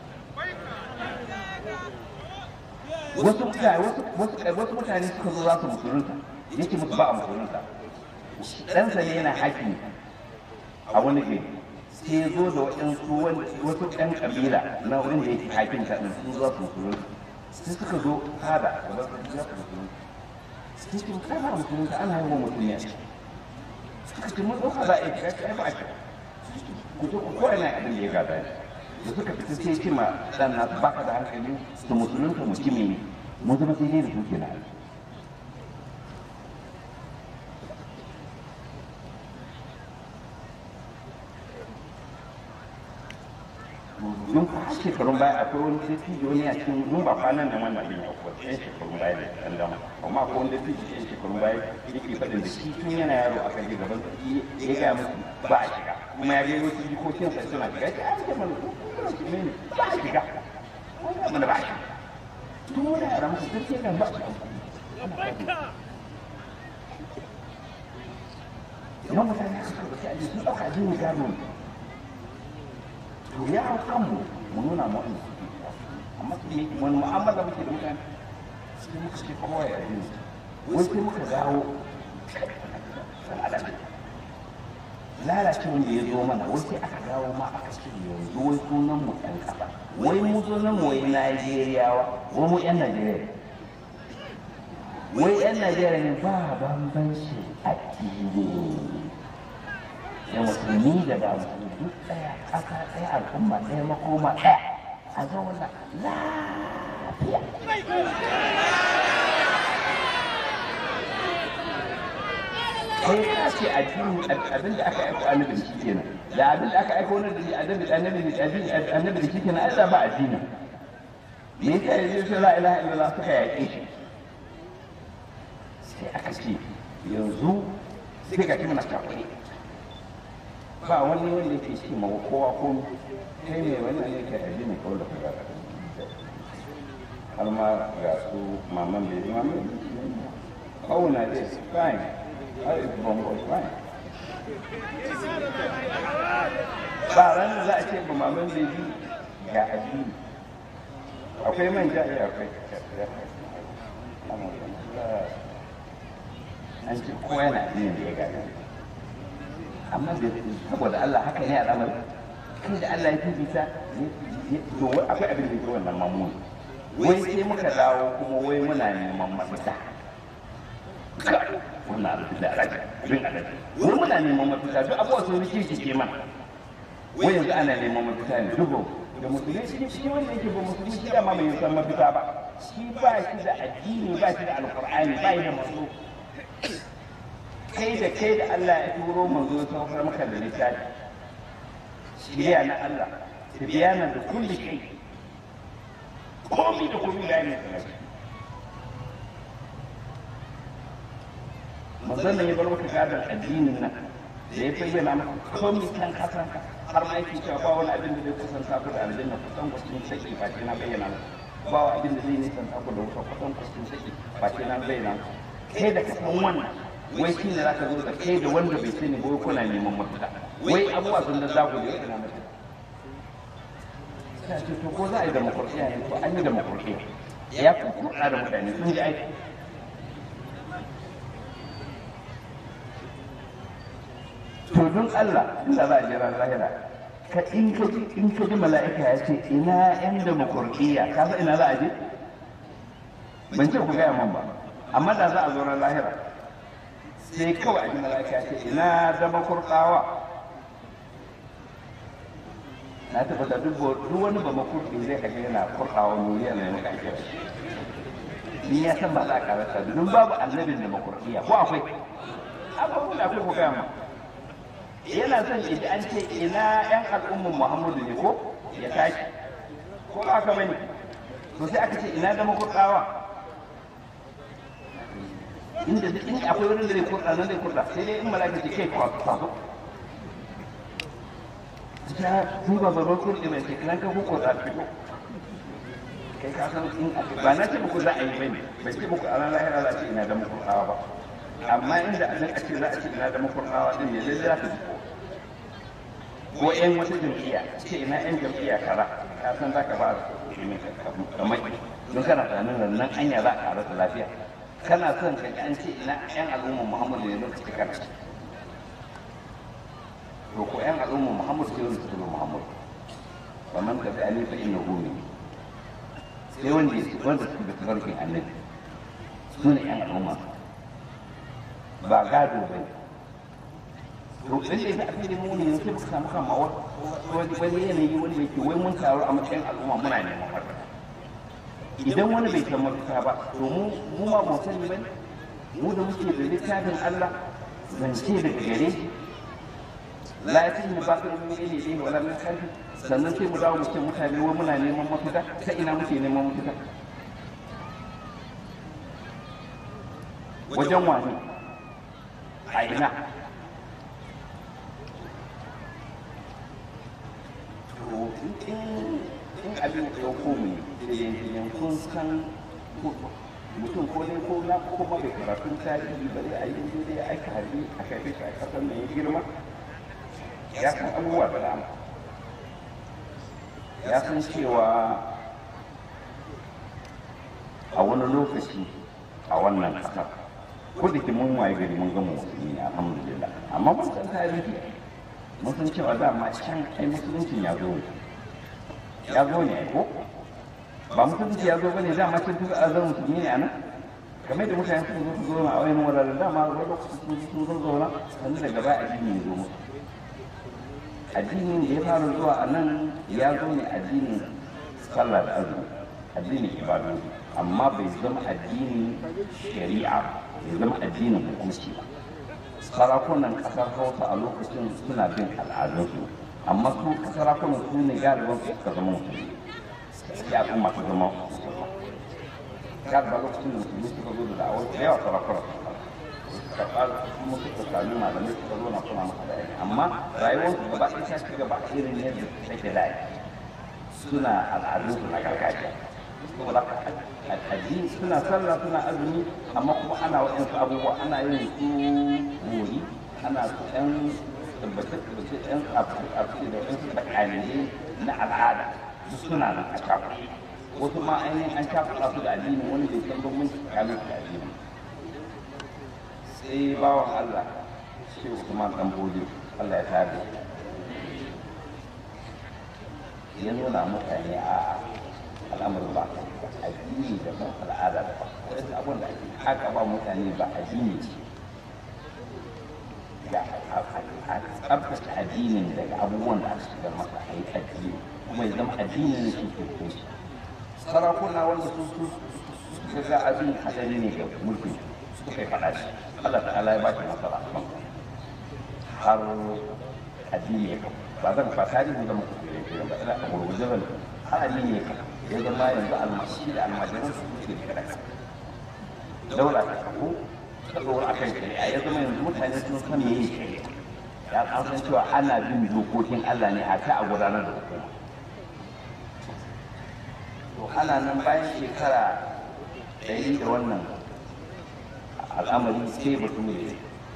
[SPEAKER 1] wasu mutane wasu wasu mutane suka zo za su musulunta yake musu ba a musulunta ɗansa ne yana haƙi a wani gari sai ya zo da waɗansu wasu ɗan ƙabila na wurin da yake haƙin ta ɗin sun zo su musulunta sai suka zo fada da ba su za su musulunta sai ce kai ba musulunta ana yi wa mutum ne suka ce mun ɗauka za a yi kira kai ba a kira ku je ku kowa na abin da ya gada ne da suka fita sai ce ma ɗan nasu baka da hankali su musulunta mutumi ne mun zama sai dai da su ke na don ku har shekarun baya akwai wani dattijo ne a cikin mun ba kwanan nan wannan abin ya kuwa ɗan shekarun baya ne ɗan dama amma akwai wani dattijo ɗan shekarun baya yake faɗin da shi tun yana yaro a kan gaban ya gaya musu ba a shiga kuma ya gaya wasu jikokin sa suna shiga ya ce mana ne ba a shiga wani mana ba a shiga tun wani yara musu duk sai kan ba a shiga yawan mutane suka rubuta a sun ɗauka jini gano ne to ya hau kanmu mu nuna mu wanda suke amma wani mu'amala muke da mutane sai muka ce kowa ya yi wai sai muka dawo lalace wanda ya zo mana wai sai aka dawo ma aka ce yanzu wai sunan mu ɗan ƙasa wai mu sunan mu wai Najeriyawa wai mu ƴan Najeriya wai ƴan Najeriya ne ba bambanci addini da musulmi da ba musulmi duk ɗaya ƙasa ɗaya al'umma ɗaya makoma ɗaya a zauna lafiya kai ka ce addini abin da aka aiko annabi da shi kenan da abin da aka aiko wani da shi annabi annabi da annabi da shi kenan ai ba addini me yasa yanzu sai la ilaha illallah suka yaƙe shi sai aka ce yanzu sai ga kimana kafai ba wani wanda yake ce ma kowa ko kai ne wani ne ke addini kawai da kaga har ma ga su maman bai maman oh na this fine how is bongo fine ba ran da za a ce ba maman bai bi ga addini akwai manja ya akwai an ce kowa yana addinin da ya gada amma da saboda Allah haka ne al'amari kai da Allah ya fifita to akwai abin da ke wannan mamuni wai sai muka dawo kuma wai muna neman mafita wannan abin da alaji abin alaji wai muna neman mafita duk abubuwa sun rike ke mana wai yanzu ana neman mafita ne dubu da musulmi shi shi wanda yake ba musulmi shi da ma bai san mafita ba shi ba shi da addini ba shi da alqur'ani ba shi da manzo kai da kai da Allah ya turo manzo saukar maka da littafi shiriya na Allah tibiyana da kulli kai komi da komi da ne manzon nan ya bar maka gadon addinin nan da ya bayyana maka komi kan kasanka har ma yake cewa ba wani abin da zai kusanta ku da aljanna kusan kusan saki ba ce na bayyana maka ba wani abin da zai nisanta ku da wuta kusan kusan saki ba ce na bayyana maka kai da ka san wannan wai shi ne za ka zo da kai da wanda bai sani ba kuna neman mafita wai abubuwa sun da zaku da yana mafita sai ce to ko za a yi demokrasiya ne to an yi demokrasiya ya kukurna da mutane sun ji aiki to don Allah inda za a jira lahira ka in ka ji in ka ji mala'ika ya ce ina yan demokrasiya ka san ina za a je ban ce ku gaya man ba amma da za a zo ran lahira sai kawai a ji mala'ika ya ce ina dama kurkawa na tabbata duk wani ba makurki zai kaga yana kurkawa nuriya mai maka ake ni ya san ba za a karasa domin babu annabin da makurkiya ko akwai abubuwan da akwai ko gaya ma yana son idan an ce ina yan al'umman muhammadu ne ko ya tashi ko ba ka bane to sai aka ce ina dama kurkawa inda duk inda akwai wurin da zai kurɗa nan zai kurɗa sai dai in malaka ce kai kwazo ta ni ba ba ruwan kurɗe mai shekiran ka kuko za fito kai ka san in ba na ce muku za a yi bane bai ce muku a ran lahira za a ce ina da muku kawa ba amma inda a nan a ce za a ce ina da muku kawa din ne lalle za ka ji ko yan wata jam'iyya ce ina yan jam'iyya kara ka san za ka ba kamar don kana tunanin nan anya za a karata lafiya kana son ka an ce ina yan al'umma muhammadu ne lokaci kana to ko yan al'umma muhammadu sai wanda suka muhammadu wa man tabi ali fa innahu min sai wanda wanda suka bi tafarkin annabi su ne yan al'umma ba gado ba ne to lalle da abin da mu ne sai muka samu kan mawar wani yanayi wanda yake wai mun taru a matsayin al'umma muna neman mafita idan wani bai san mafita ba to mu mu ma mu sani ba mu da muke da littafin Allah zance daga gare shi la ya tin ba ka mun ne ne wala min kalbi sannan sai mu dawo mu ce mutane wai muna neman mafita ta ina muke neman mafita wajen wani a ina to in abin da ya komu ne kun san mutum ko dai ko na ko kuma bai karatun tarihi ba dai a yi dai aika harbi a shafe shi a kasar mai girma ya san abubuwa da dama ya san cewa a wani lokaci a wannan kasar ko da ke mun waye gari mun gama musulmi ne alhamdulillah amma mun san tarihi mun san cewa dama can ai musuluncin ya zo ne ya zo ne ko ba musulunci ya zo bane dama can tuka azar musulmi ne anan kamar da mutane suka zo su zo a wayan wuraren dama wani lokaci sun zo sun zauna sannan daga baya addini ya zo musu addinin da ya fara zuwa a nan ya zo ne addinin sallah da azumi addinin ibadu amma bai zama addinin shari'a bai zama addinin hukunci ba sarakunan kasar hausa a lokacin suna bin al'adunsu amma su sarakunan su ne galiban su suka zama musulmi ya al'umma ta zama musulma galiba lokacin da musulmi suka zo da da'awar da yawa sarakunan su karɓa kuma suka sami malamai suka zo na suna masa bayani amma rayuwarsu gaba ɗaya ta ci gaba irin yadda take da suna al'adunsu na gargajiya saboda addini suna sallah suna azumi amma kuma ana waɗansu abubuwa ana yin su gori ana su ɗan tabbace-tabbace ɗan abu da waɗansu tsakaniye na al'ada duk suna nan a cakuɗa wasu ma ainihin an cakuɗa su da addini wani bai san bambanci tsakanin su da addini sai bawan Allah shi Usman dan Bodi Allah ya tare ya nuna mutane a al'amarin ba addini da ban al'ada da ba wasu abin da ake haka ba mutane ba addini ce ga a tsabtace addinin daga abubuwan da aka shigar masa a yi addini kuma ya zama addini ne shi ke kunshi sarakuna wanda su su suka ga abin hadari ne ga mulkin suka yi faɗa shi Allah ta'ala ya ba shi nasara har addini ya kafa ba zan fa tarihi da muku kire ba ina a gurguje zan har addini ya kafa ya zama yanzu almashi da almajiran su suke da kada daula ta kafu ta tsoro a kan shari'a ya zama yanzu mutane sun san me yin shari'a ya an san cewa ana bin dokokin Allah ne a ta a gudanar da hukuma to ana nan bayan shekara ɗari da wannan al'amari sai bature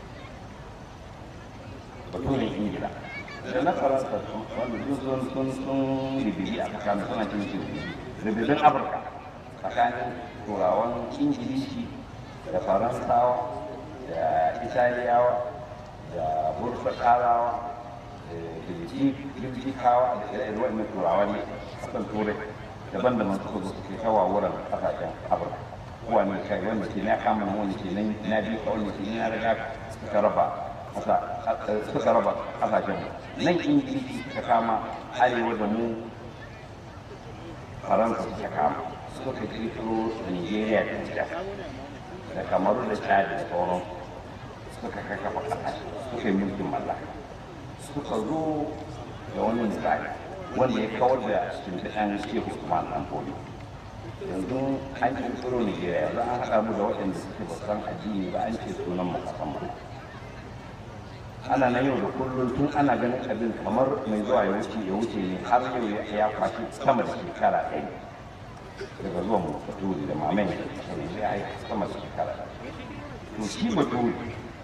[SPEAKER 1] bature ingila da na faransa wanda duk sun sun sun ribibi a tsakanin suna cin shi ribibin afirka tsakanin turawan ingilishi da faransawa da italiyawa da burtsakarawa da girgikawa da ire-ire wannan turawa ne kasan turai daban-daban suka zo suke kawo wurin kasashen afirka wani kai wanda ke na kama na wani ke nan na biyu ka wani ke na riga suka raba suka raba kasashen nan ingilishi suka kama arewa da mu faransa suka kama suka kirkiro nigeria da nijar da kamaru da chad da sauran suka kakkafa kasashe suka yi mulkin mallaka suka zo da wani misali wanda ya kawar da shimfiɗan shehu usman dan fodi yanzu an kirkiro nigeria yanzu an haɗa mu da waɗanda suke ba san addini ba an ce sunan mu kasan mu ana nan yau da kullum tun ana ganin abin kamar mai zuwa ya wuce ya wuce ne har yau ya kwashi sama da shekara ɗaya daga zuwan mu baturi da mamayin da kashe ya yi sama da shekara ɗaya to shi baturi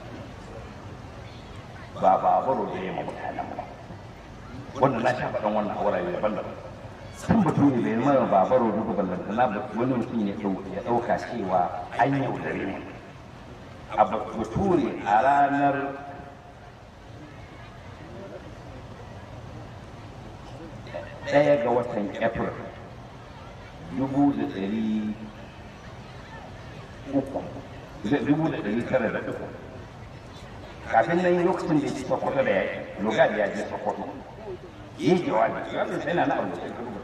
[SPEAKER 1] ba babaro da ya ma mutanen ba wannan na sha faɗan wannan a wurare daban-daban sun baturi bai mara babaro duka ballantana wani mutum ya ɗauka cewa an yaudare mu a bature a ranar ɗaya ga watan april dubu da ɗari uku dubu da ɗari tara da uku kafin nan lokacin da ya ci sokoto da yaƙi lugard ya je sokoto ya yi jawabi jawabin sai na na abu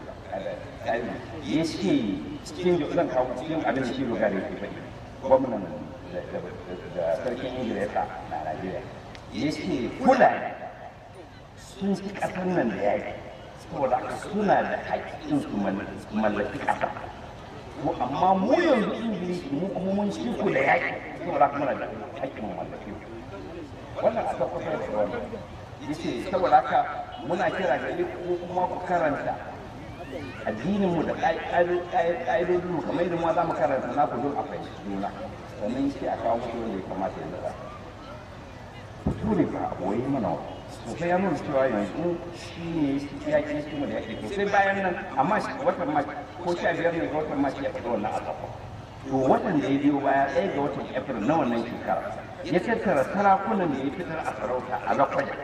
[SPEAKER 1] ya ce cikin zan kawo cikin abin da shi lugard ya ke faɗi gwamnan da sarkin ingila ya sa na najeriya ya ce kula sun ci ƙasar nan da yaƙi saboda haka suna da haƙƙin su mallaki ƙasa to amma mu yanzu ingilishi mu kuma mun ci ku da yaƙi saboda haka muna da haƙƙin mu mallaki wannan aka kusa da wannan yace saboda haka muna kira ga ku kuma ku karanta addinin mu da ƙa'idodin mu kamar yadda mu za mu karanta na ku don a fahimci juna sannan shi a kawo mutu wanda ya kamata ya zara turi ba a boye mana wani sosai ya nuna cewa yanzu shi ne ya ƙi kuma da ya ƙi sai bayan nan amma watan ma ko sha biyar ne ga watan ma ya faɗi wannan asafa to watan da ya biyo baya ɗaya ga watan april na wannan shekara ya tattara sarakunan da ya fitar a sarauta a lakwaja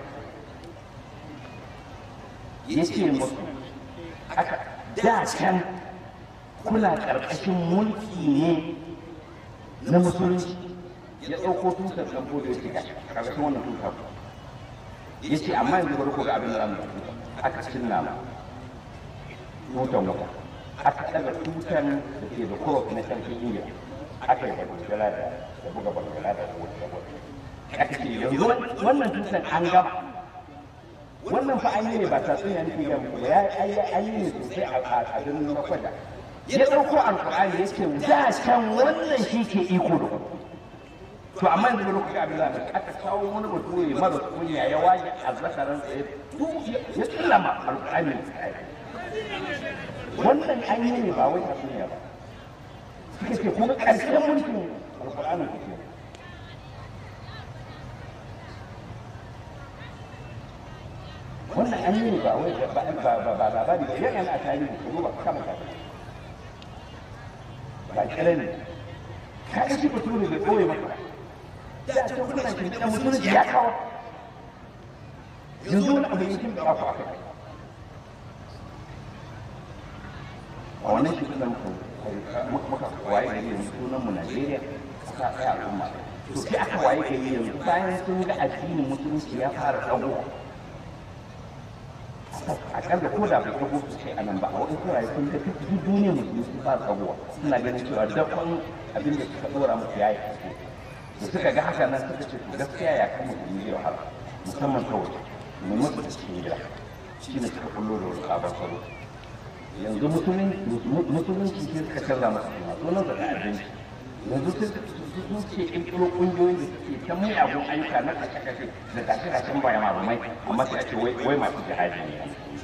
[SPEAKER 1] ya ce musu aka da can kuna ƙarƙashin mulki ne na musulunci ya ɗauko tutar ɗan da ya shiga ƙarƙashin wannan tutar ya ce amma yanzu bari ku ga abin da zamu yi aka cinna ma tutan wuta aka daga tutan da ke da kurof na sarkin indiya aka yi bagulgala da da buga bagulgala da wuta aka ce yanzu wannan tutan an gama wannan fa an yi ne ba tatsuniya nake ga muku ya an yi ne sosai a a birnin makwada ya ɗauko alƙur'ani ya ce da can wannan shi ke iko da ku to amma yanzu da lokacin abin da aka kawo wani bature mara kunya ya waje a zakaran tsaye ya tsallama alƙur'ani wannan an yi ne ba wai tatsuniya ba suka ce kuma ƙarshen mulkin alƙur'ani ku ce wannan an yi ne ba wai ba ba ba labari ba yana a tarihi ko ba kama tarihi ba kira ne ka ga shi bature bai ɓoye maka da can kuna kin da musulunci ya kawo yanzu wani abu yankin da ku aka a wannan shi sunan muka waye gari yanzu sunan mu Najeriya kasa ɗaya al'umma to sai aka waye gari yanzu bayan sun ga addinin musulunci ya fara tsago akalla ko da bai tsago su ce a nan ba a wani kuraye sun ga duk duniyar musulmi sun fara tsagowa suna ganin cewa dakon abin da suka dora musu ya yi da suka ga haka nan suka ce to gaskiya ya kan musulmi zai wahala musamman ta waje mai musu da cikin gida shi ne suka kullo da wani sabon salo yanzu musulunci sai suka canza masa suna sunan da abinci yanzu sai sun ce ƙirƙiro ƙungiyoyin da suke ta miyagun ayyuka na kashe-kashe da tashe-tashen bayan marumai amma sai a ce wai masu jihadi ne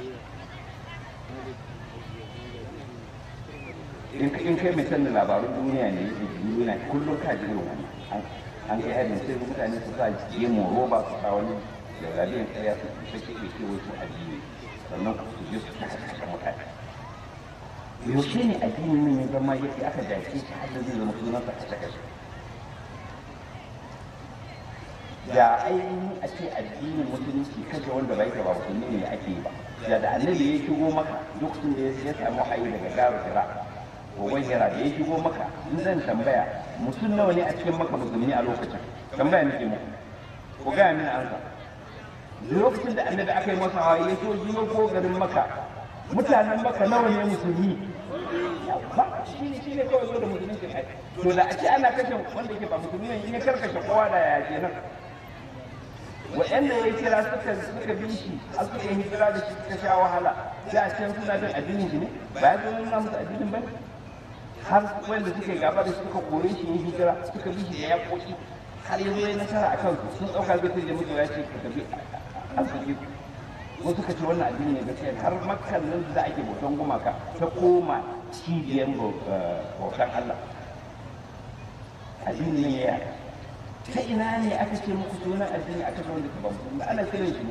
[SPEAKER 1] in kai mai sanin labarun duniya ne yake duniya kullum ka ji wani an kai harin sai mutane su sa gemu roba su sa wani da rabiyan ƙarya su ta ke ke wasu addini sannan su je su ta kashe mutane yaushe ne addinin nan ya zama yake aka dace shi har da zai zama sunan sa kashe kashe da ainihin a ce addinin musulunci kashe wanda bai ba musulmi ne ake yi ba da da annabi ya shigo maka lokacin da ya samu hayi daga garu jira gogon hira da ya shigo maka in zan tambaya mutum nawa ne a cikin maka musulmi a lokacin tambaya nake muku ku gaya mini ansa lokacin da annabi aka yi masa hawaye ya so jiyo ko garin maka mutanen maka nawa ne musulmi ba shi ne shi ne kawai zo da musulunci ai to da a ce ana kashe wanda yake ba musulmi ne in ya karkashe kowa da ya kenan wa'anda ya kira suka suka bi shi a suka yi hijira da shi suka sha wahala sai a can suna bin addinin shi ne ba ya zo nuna musu addinin ba har wanda suka yi gaba da suka kore shi yin hijira suka bi shi da ya koki har yanzu ya nasara a kansu sun ɗauka zai da mutu ya ce ka tafi arziki ko suka ce wannan addini ne gaskiya har makkan nan da ake bautan gumaka ta koma cibiyar bautan Allah addini ne ya ta ina ne aka ce muku sunan addini aka ce wanda ba musulmi ana kiran shi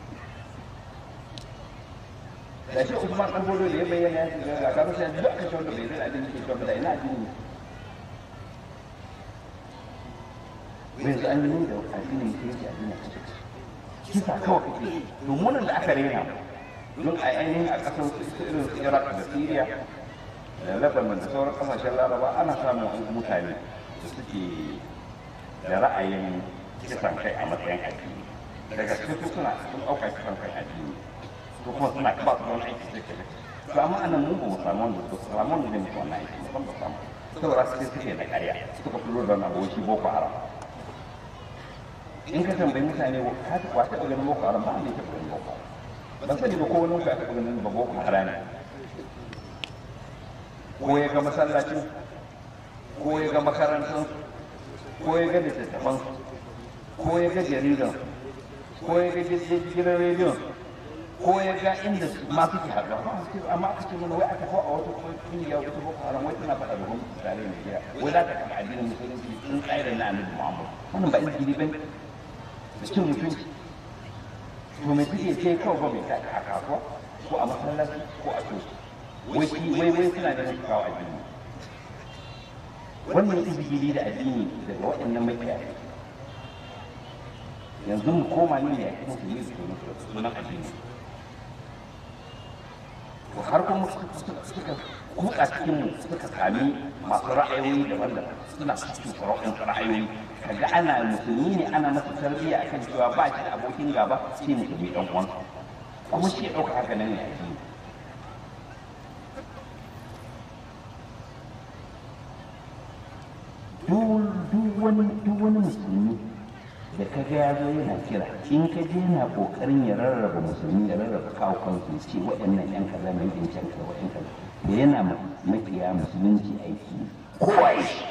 [SPEAKER 1] da shi Usman dan bodo da ya bayyana ya shiga ga kafa sai duk aka ce wanda bai zai addini ke cewa da ina addini ne yanzu an yi da addini ke yake addini a cikin kisa kawai kake domin da aka rena don a ainihin a ƙasar su irin su Iraq da Syria da Lebanon da sauran ƙasashen Laraba ana samun mutane da suke da ra'ayin kisan kai a matsayin addini daga cikin suna sun ɗauka kisan kai addini ko kuma suna ba su wani aiki suke da to amma anan mun ba mu samu wanda su samu wanda zai mutu wannan aiki ba ba samu saboda suke suke da ƙarya suka fito da na shi boko haram in ka tambayi mutane ka ta kwata ga ganin boko haram ba ne ta ganin boko haram ban sani ba ko wani ka ta ganin ba boko haram ne ko ya ga masallacin ko ya ga makarantar ko ya ga littattafan ko ya ga jaridan ko ya ga gidan rediyon ko ya ga inda ma suke haɗuwa amma aka ce mana wai aka kawo a wata kungiya wata boko haram wai tana faɗa da gwamnati tare da gida wai za ta kafa addinin musulunci sun tsaya na annabi muhammad wannan ba izgiri ba da cin mutunci to mai suke ce kawai ba mai ta a kasuwa ko a masallaci ko a coci wai wai wai suna da su kawo addini wannan izgiri da addini daga waɗannan makiya yanzu mu koma ne ya kuma su yi sunan addini to har kuma suka kuka cikin mu suka sami masu ra'ayoyi daban-daban suna cikin ra'ayoyin ra'ayoyi kaga ana musulmi ne ana masa tarbiyya akan cewa ba shi da abokin gaba shi musulmi dan uwan kuma shi ya dauka haka nan ne a cikin duk wani musulmi da ka ga ya zo yana kira in ka je yana kokarin ya rarraba musulmi ya rarraba kawo kansu ce waɗannan yan kaza mai yin can kaza waɗannan kaza da yana makiya musulunci aiki kowa ya shi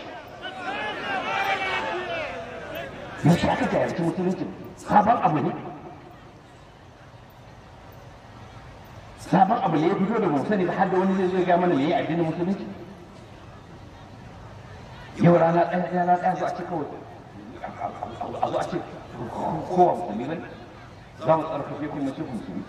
[SPEAKER 1] yaushe aka jayarci musulunci sabon abu ne sabon abu ne ya fito da mu sani ba har da wani zai zo ya mana me ya addinin musulunci yau rana ɗaya rana ɗaya zo a ce kawai a zo a ce kowa musulmi ne za mu tsarkake kuma ce musulmi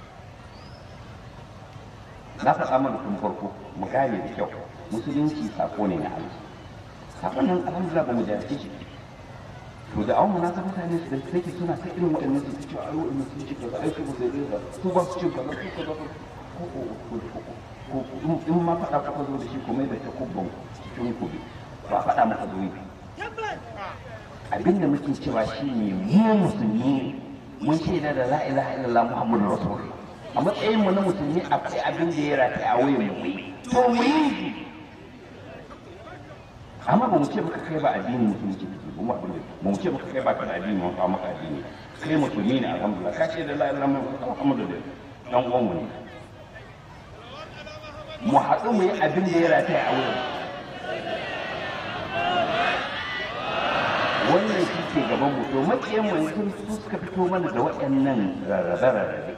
[SPEAKER 1] na faɗa mana tun farko mu gane da kyau musulunci sako ne na Allah sakon nan alhamdulillah ba mu jahilce shi to da awon munasa mutane su da take suna ta irin waɗannan su ta cewa ai waɗannan su ce kaza ai su ba zai da su ba su ce kaza su kaza ko in ma faɗa kuka zo da shi kuma da ta kubban cikin kubi ba faɗa maka zo yi abin da muke cewa shi ne mu musulmi mun shaida da la ilaha illallah muhammadu rasulullah a matsayin mu na musulmi akwai abin da ya rataya a wuyan mu to mu yi amma ba mu ce maka kai ba addini musulunci kake ba mu abin ba mu ce maka kai ba ka da addini ba maka addini kai musulmi ne alhamdulillah ka ce da la ilaha illallah muhammadu dan uwan mu ne mu haɗu mu yi abin da ya rataya a wuyan wannan shi ke gaban mu to makiyan mu yanzu su suka fito mana da waɗannan rarrabe-rarrabe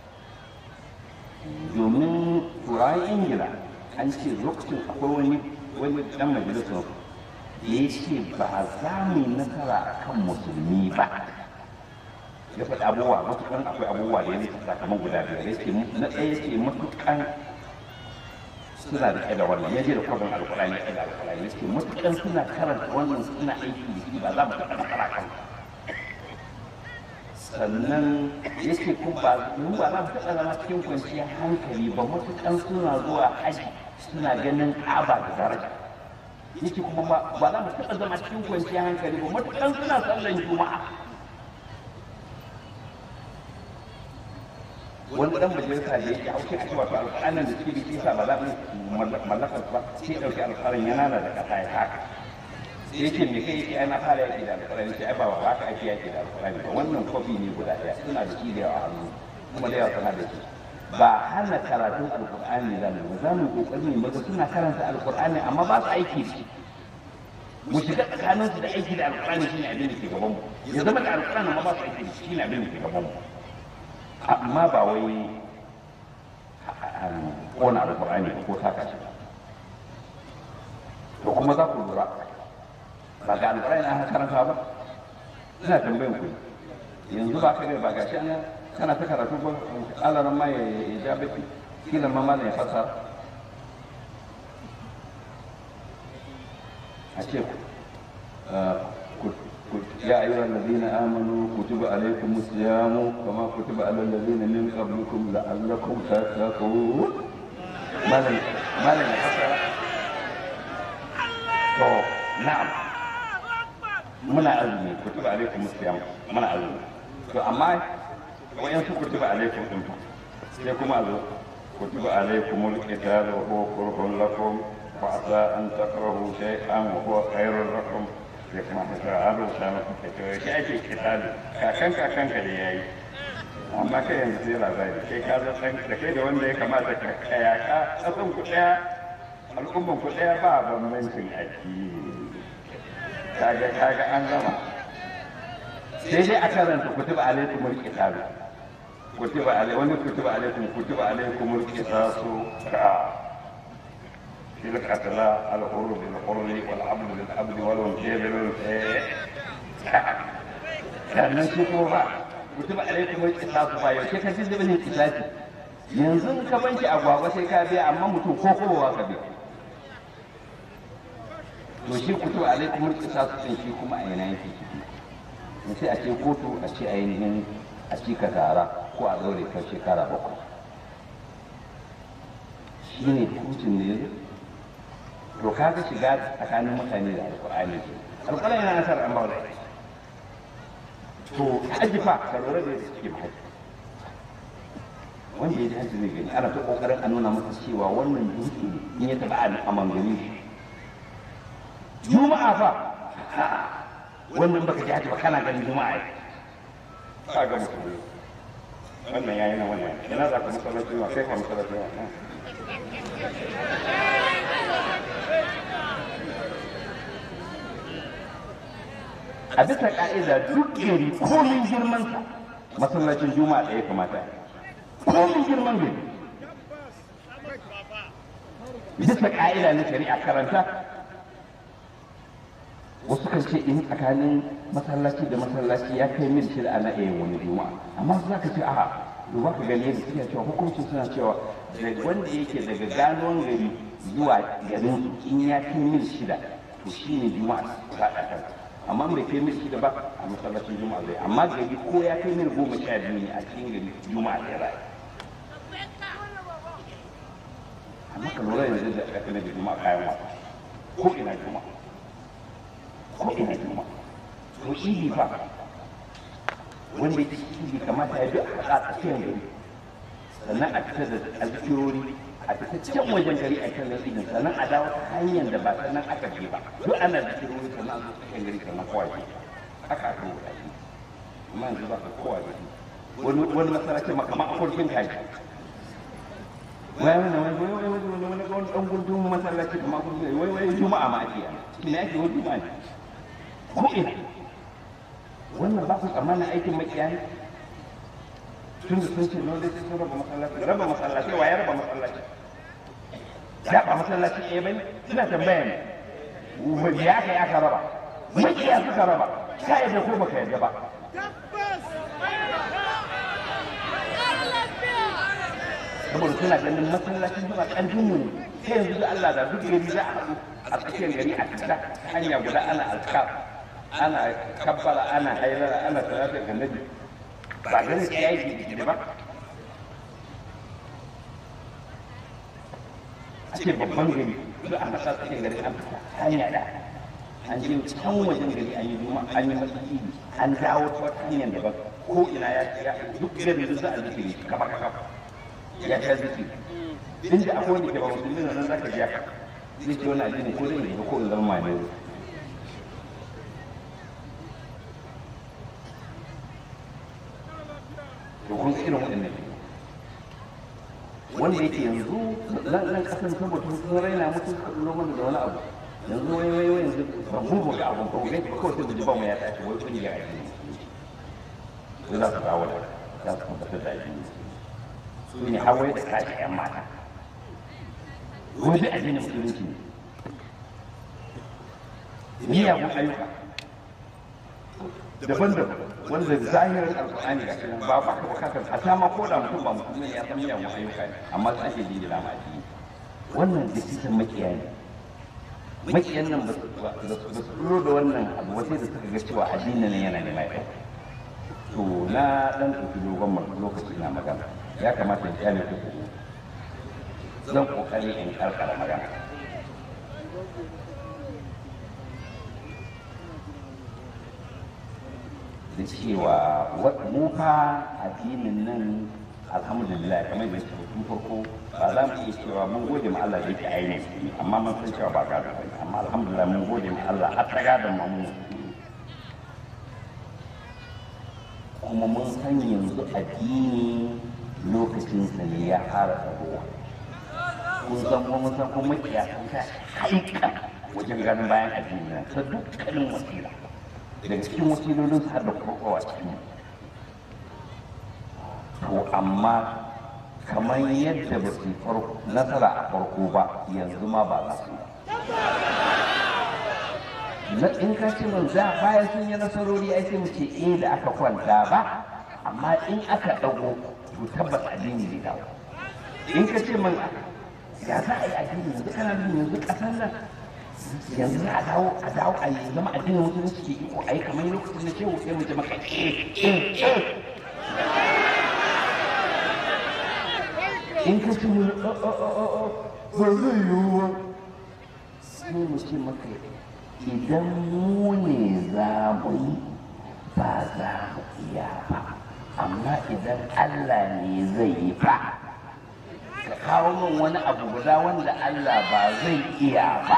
[SPEAKER 1] domin turawan ingila an ce lokacin akwai wani wani dan majalisar da ya ce ba za mu yi nasara a kan musulmi ba ya faɗi abubuwa matukan akwai abubuwa da ya nufi sakamakon guda biyar ya ce na ɗaya ce matukan suna da da wannan ya je da kwabin alkurani ya da alkurani ya ce matukan suna karanta wannan suna aiki da shi ba za mu taɓa nasara kan sannan ya ce ko ba mu ba za mu taɓa zama cikin kwanciyar hankali ba matukan suna zuwa haji suna ganin ƙaba da daraja ya ce kuma ba za mu taɓa zama cikin kwanciyar hankali ba matukan suna sallan juma'a wani dan majalisa da yake hauke a cewa to alƙur'anin da suke da shi sa ba za mu mallaka ba sai ɗauki alƙur'anin yana da ƙasa ya haka sai yake me kai yake ana fara yaki da alƙur'ani sai ai ba ba ka ake yaki da alƙur'ani ba wannan kofi ne guda ɗaya suna da shi da yawa a hannu kuma da yawa suna da shi ba hana karatun alƙur'ani za mu ba za mu kokari ne maza suna karanta alƙur'ani amma ba su aiki da shi mu shiga tsakaninsu da aiki da alƙur'ani shine abin da ke gaban mu ya zama da alƙur'ani amma ba su aiki da shi shine abin da ke gaban mu amma ba wai kona alkur'ani ko taka shi to kuma za ku lura ba ga alkur'ani an karanta ba ina tambayin ku yanzu ba ka ba gashi an kana ta karatu ba alaran ma ya ja baki kila ma ma ya fasara a ce ku يا أيها الذين آمنوا كتب عليكم الصيام كما كتب على الذين من قبلكم لعلكم تتقون ما لن ما لن نعم muna azumi kutuba alaikum siyam muna azumi to amma wayan su kutuba alaikum din fa sai kuma azo kutuba alaikum alqital wa huwa kurhun lakum wa asa an takrahu shay'an wa huwa khairun lakum ya kamata ka an rubuta maka ka to shi ake kitabi kakan kakan ka da yayi amma kai yanzu sai labari kai ka zo san da kai da wanda ya kamata ka kaya ka kasan ku daya al'umman ku daya ba bambancin addini kaga kaga an gama sai dai a karanta kutuba alaikum alkitabi kutuba alaikum wani kutuba alaikum kutuba alaikum alkitasu ka في القتلى الحر بالحر والعبد بالعبد والانثى بالانثى sannan su kuma ba mutum alaikum wai kisasu ba yau ka ji zubin kisasi yanzu ka banki agwagwa sai ka biya amma mutum ko kowa ka biya to shi kutu alaikum wai kisasu din shi kuma a yana yake ciki sai a ce kotu a ce ainihin a ci ka tara ko a daure ka shekara bakwai shi ne hukuncin da ya zo to kaga shiga tsakanin mutane da alkur'ani alkur'ani yana nasar an bawa to haji fa ka lura da yadda suke haji wanda ya ji haji zai gani ana ta kokarin a nuna masa cewa wannan dutse in ya taba a mangani juma'a fa wannan baka ji haji ba kana ganin juma'a ka ga mutum wannan yayi na wannan ina za ka masallaci ma kai ka masallaci ma a bisa ka'ida duk gari komin girmansa masallacin juma'a ɗaya kamata komin girman gari bisa ka'ida na shari'a karanta wasu kan ce in tsakanin masallaci da masallaci ya kai mil shida ana iya wani juma'a amma za ka ce a duba ka gani yadda suke cewa hukuncin suna cewa da wanda yake daga ganuwan gari zuwa garin in ya kai mil shida to shi ne juma'a ta ɗaɗa amma bai kai mil shida ba a masallacin juma'a zai amma gari ko ya kai mil goma sha biyu ne a cikin gari juma'a zai rayu amma ka lura yanzu da aka da juma'a kayan wasa ko ina juma'a ko ina juma'a to idi fa wanda ya idi kamata ya bi a haɗa tsakiyar gari sannan a fitar da alkirori a fita can wajen gari a kan idin sannan a dawo ta hanyar da ba sannan aka je ba duk ana da kirori sannan a zo cikin gari sannan kowa ke haka aka wuta shi amma yanzu ba ka kowa ke wani wani masarace makama a kurkin kaji wai wani wani wani wani wani wani wani wani ɗan gudun masallaci kuma kurkin wai wai juma'a ma ake yi ina ake wani juma'a ne ko ina wannan ba ku tsammanin aikin makiya ne tun da sun ce no dai sun raba masallaci raba masallaci wa ya raba masallaci ya ba masallaci ɗaya bai suna tambaya ne wani ya kai aka raba makiya suka raba ka yadda ko baka yadda ba saboda suna ganin masallacin suna ƙarfin mu ne sai yanzu da Allah da duk gari za a haɗu a tsakiyar gari a fita hanya guda ana alkaf ana kabbala ana hailala ana salatin annabi ba ganin ya yi gidi ba a ce babban gari duk ana sa cikin gari an fita hanya da an je can wajen gari an yi duma an yi masaki an dawo ta wata hanyar daban ko ina ya ya duk gari duk za a zikiri kaba kaba ya ta zikiri inda akwai wanda ke ba musulmi nan za ka ji haka zai ce wani addini ko zai yi ko in zama mai to kun irin waɗannan wanda yake yanzu nan kasan saboda sun raina mutu loman da wani abu yanzu wai wai wai yanzu ba mu ba ga abun ba ga ba kawai sai da jiba mu ya tashi wai kun ya yi sai za su dawo da za su tabbatar da shi su ne hawaye da kashi yan mata wai da addinin musulunci ne miyagun ayyuka daban-daban wanda zahirin alkur'ani ga cikin ba ba ka bukatar a sama ko da mutum ba mutum ne ya san miyagun ayyuka ne amma sai ake jingina ma addini wannan decision makiya ne makiyan nan ba su tsoro da wannan abu sai da suka ga cewa addinin nan yana neman ya to na dan ɗauki dogon lokaci na magana ya kamata in kyale ku zan kokari in karkara magana da cewa mu fa addinin nan alhamdulillah kamar da ke tun farko ba za mu iya cewa mun gode ma Allah da yake ainihin amma mun san cewa ba gado ba amma alhamdulillah mun gode ma Allah har ta gadon mu kuma mun san yanzu addini lokacin sa ne ya fara tsarowa kun san kuma mun san kuma makiya sun sa haika wajen ganin bayan addini nan ta dukkanin wasila daga cikin wasilolin su har da kokowa cikin to amma kamar yadda ba su nasara a farko ba yanzu ma ba za su na in ka ce min za bayan sun yi nasarori ai sai mu ce eh da aka kwanta ba amma in aka dago to tabbas addini zai dawo in ka ce min ya za a yi addini yanzu kana nuna yanzu kasar nan yanzu za a dawo a dawo a yi zama addinin musulunci ke iko a yi kamar lokacin da shehu sai mu ce maka eh eh eh in ka ce mun ba zai yiwu ba sai mu ce maka idan mu ne za mu yi ba za mu iya ba amma idan Allah ne zai yi ba ka kawo min wani abu guda wanda Allah ba zai iya ba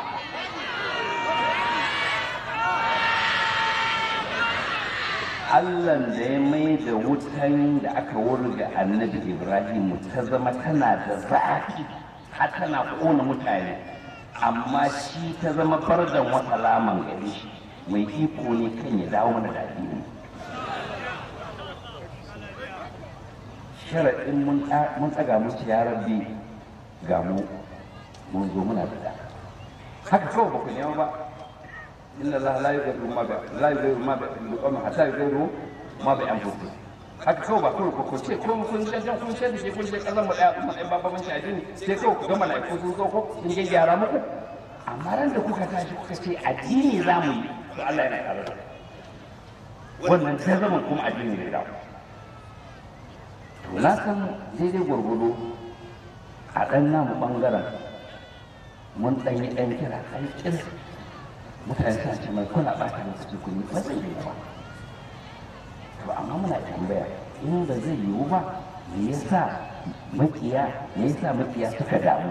[SPEAKER 1] Allahn da ya mai da wutan da aka wurga annabi Ibrahim ta zama tana da zafi har tana kona mutane amma shi ta zama fardan wata laman gare shi mai iko ne kan ya dawo mana da addini sharaɗin mun tsaga mun ci ya rabbi ga mu mun zo muna da haka kawai ba ku nema ba inna Allah la yughayyiru ma bi la yughayyiru ma bi qawmin hatta yughayyiru ma bi anfusihim haka kawai ba kawai ku ce ko kun ce jan kun ce da shi kun ce kazan mu daya kuma ɗan babban shi addini sai kawai ku ga mala'iku sun zo ko sun ga gyara muku amma ran da kuka tashi kuka ce addini za mu yi to Allah yana tare da wannan ta zama kuma addini ne da to na san daidai gwargwado a ɗan namu ɓangaren mun ɗan yi ɗan kira ɗan kira mutane suna ce mai kuna ɓata lokaci kun yi ba zai yiwu ba to amma muna tambaya in ba zai yiwu ba me yasa makiya me yasa makiya suka damu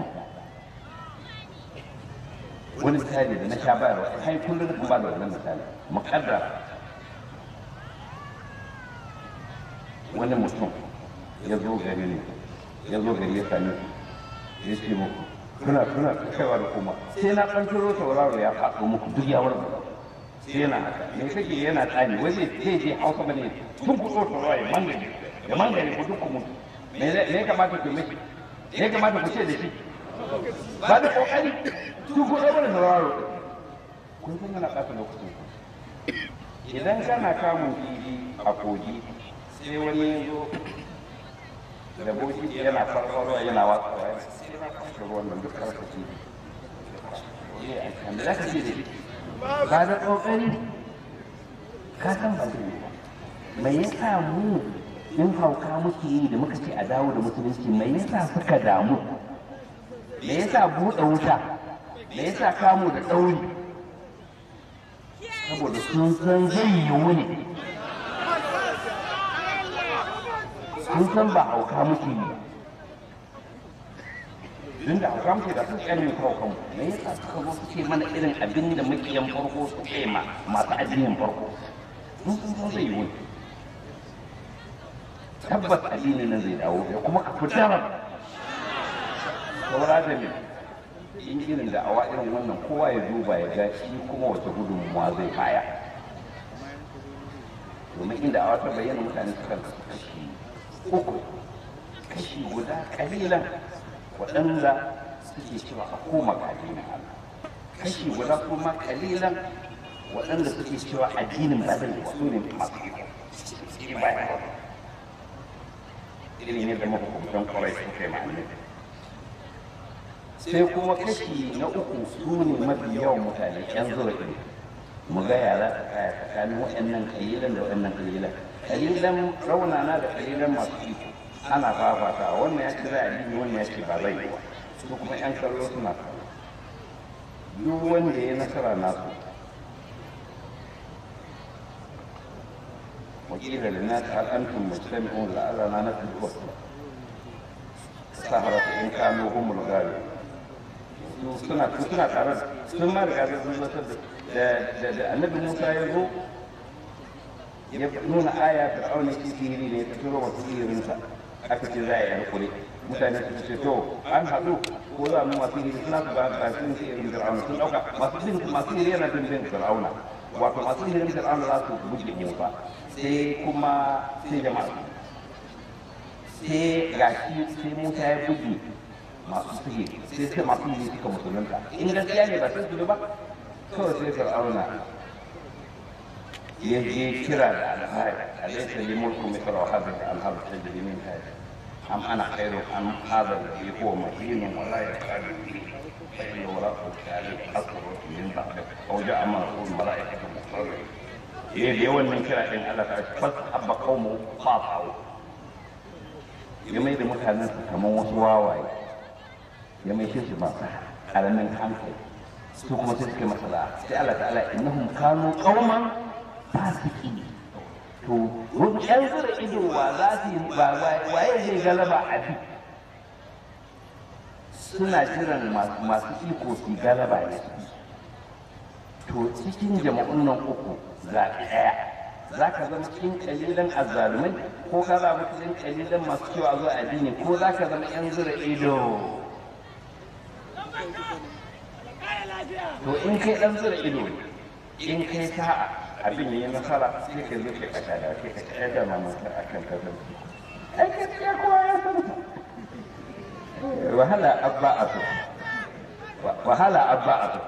[SPEAKER 1] wani misali da na sha bayarwa kai kullum kan ba da wannan misali muƙaddara wani mutum ya zo gari ne ya zo gari ya sami ya ce muku kuna kuna kaiwa da kuma sai na ɗan turo tauraro ya faɗo muku duk ya warga sai yana haka me kake yana tsani wai zai zai je hausa bane tun ku ɗora tauraro ya mangare ya mangare ku duk ku mutu me ne kamata ku miki me kamata ku ce da shi ba da kokari tun ku ɗora tauraro kun san yana ɓata lokacin ku idan kana kamun kifi a kogi sai wani ya zo da boki yana farfarwa yana watsawa sai na kwashe ruwan nan duk karfashi ne da za ka ce da shi ba da ƙoƙari ka san ba zai yi ba mai yasa mu in hauka muke yi da muka ce a dawo da musulunci mai yasa suka damu me yasa buɗe wuta me yasa kamu da ɗauri saboda sun san zai yiwu ne sun san ba hauka muke yi tun da hauka muke da sun tsanin haukan me yasa suka zo su ce mana irin abin da makiyan farko su ce ma masu addinin farko sun san zai yiwu tabbas addinin nan zai dawo ya kuma ka fitar saura da ne in irin da awa irin wannan kowa ya duba ya ga shi kuma wace gudunmuwa zai baya domin inda awa ta bayyana mutane suka kashi uku kashi guda kalilan waɗanda suke cewa a koma ga addinin Allah kashi guda kuma kalilan waɗanda suke cewa addinin ba zai wasu ne masu iko bayan irin yadda mahukuntan kwarai suka yi ma'anin sai kuma kashi na uku su ne mafi yawan mutane yan zuwa ɗin mu ga yara ta kaya tsakanin waɗannan kalilan da waɗannan kalilan kalilan raunana da kalilan masu iko ana fafata wannan ya ce za a yi wannan ya ce ba zai yi ba su kuma yan kallo suna kallo duk wanda ya nasara nasu وقيل للناس هل انتم مجتمعون لعلنا نتبع السهرة ان كانوا هم الغالبون suna suna tare sun ma riga da sun zartar da da annabi Musa ya zo ya nuna aya fir'auna shi sihiri ne ta turo wasu sihirinsa aka ce za a yi harkuri mutane su ce to an haɗu ko za mu masu sihiri suna su ba da sun sihirin fir'auna sun ɗauka masu sihirin masu sihiri yana bin bin fir'auna wato masu sihirin fir'auna za su buge Musa sai kuma sai jama'a sai gashi sai Musa ya buge masu sihiri sai sai masu sihiri suka musulunta in gaskiya ne ba sai su ba kawai sai fir'auna ya je kira da alhari alaysa li mulku mithla wa hadhihi al-anhar tajri min tahti am ana khairu am hadha alladhi huwa mahin wa la yakadu فإن وراءه التعليق أكبر من بعد أو جاء معه الملائكة مقربين إيه اليوم من كلا إن الله تعالى فاستحب قومه فاطعوا ya mai da mutanen su kamar wasu wawaye ya mai shi su masu karamin hankali su kuma sai suka masa da sai Allah ta'ala innahum kanu qauman fasiqin to wani yan zura ido wa za su yi ba waye zai galaba a bi suna jiran masu iko su galaba ne to cikin jama'un nan uku za ɗaya za ka zama cikin kalilan azzalumai ko ka zama cikin kalilan masu cewa zuwa addini ko za ka zama yan zura ido to in kai dan zura ido in kai sa'a abin yayi nasara sai ka zo ka kasa da kai ka tsaya da mamaka akan kazan ai ka tsaya kowa ya san wahala abba a so wahala abba a so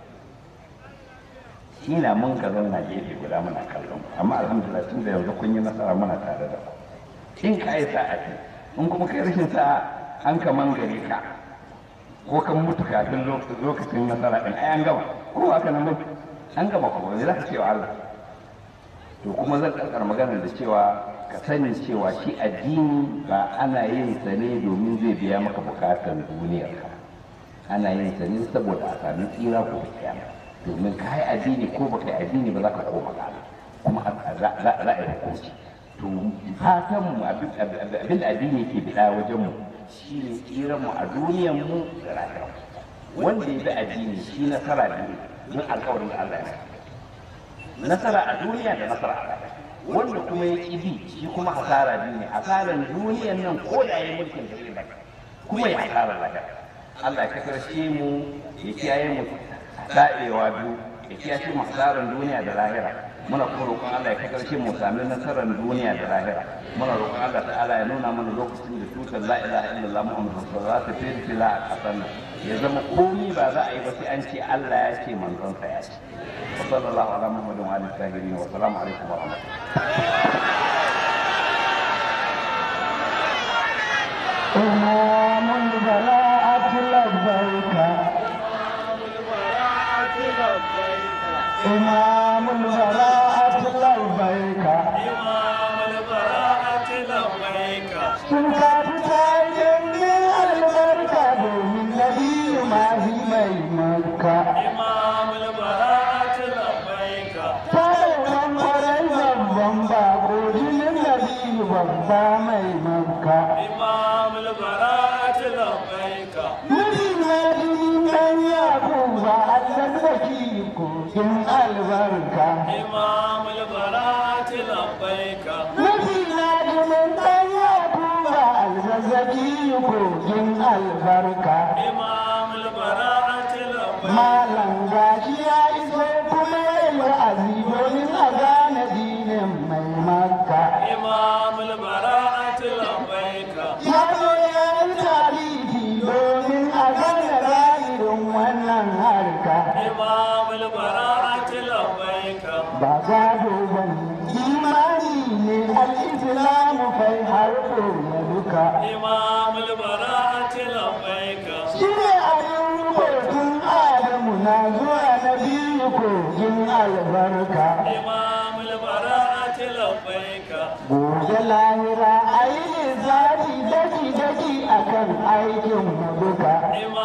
[SPEAKER 1] shi na mun ka zauna gefe guda muna kallon amma alhamdulillah tun da yanzu kun yi nasara muna tare da ku in ka yi sa'a ce in kuma kai rashin sa'a an ka mangare ka ko kan mutu kafin lokacin nasara din ai an gama ko haka nan mutu an gama ko ne za ka ce wa Allah to kuma zan karkar magana da cewa ka sani cewa shi addini ba ana yin sa ne domin zai biya maka bukatan duniyar ka ana yin sa ne saboda a sami tsira ko kiyama domin ka yi addini ko baka yi addini ba za ka koma ga kuma za a yi hukunci to fatan mu abin da addini yake bida wajen mu shi ne tsiran mu a duniyar mu da rayuwa wanda ya bi addini shi nasara ne don alkawarin da Allah ya nasara a duniya da nasara a rayuwa wanda kuma ya ƙi bi shi kuma hasara biyu ne hasaran duniyan nan ko da ya mulkin da zai kuma ya hasara lahira Allah ya kasance mu ya kiyaye mu daɗewa biyu ya kiyaye mu hasaran duniya da lahira muna kuma roƙon Allah ya kasance mu sami nasarar duniya da lahira muna roƙon Allah ta'ala ya nuna mana lokacin da tutar la ilaha illallah muhammadu rasulullah za ta firfila a ƙasar nan ya zama komi ba za a yi ba sai an ce Allah ya ce manzon sa ya ce وصلى الله على محمد وعلى الطاهرين والسلام عليكم ورحمه الله
[SPEAKER 3] إمام البراءة لبيك إمام البراءة لبيك سنك بسائل من البركة من نبي ما هي مي مكة Farin kwarai babban bako jinin nabi babba mai makka. Nabi na jinin ɗan yakuba Allah zaki kogin albarka. Nabi na jinin ɗan yakuba Allah zaki kogin albarka. Malam gashi ya iso kuma ya yi wa'azi domin a gane dinin mai makka. Ya zo ya yi tarihi domin a gane ra'irin wannan harka. Ba gado ba ne, imani ne al'islamu kai harko na duka. Shi ne abin rubutun Adamu na zuwa na biyu kogin albarka. Gobe lahira a yi lissafi daki-daki a kan aikin mu duka.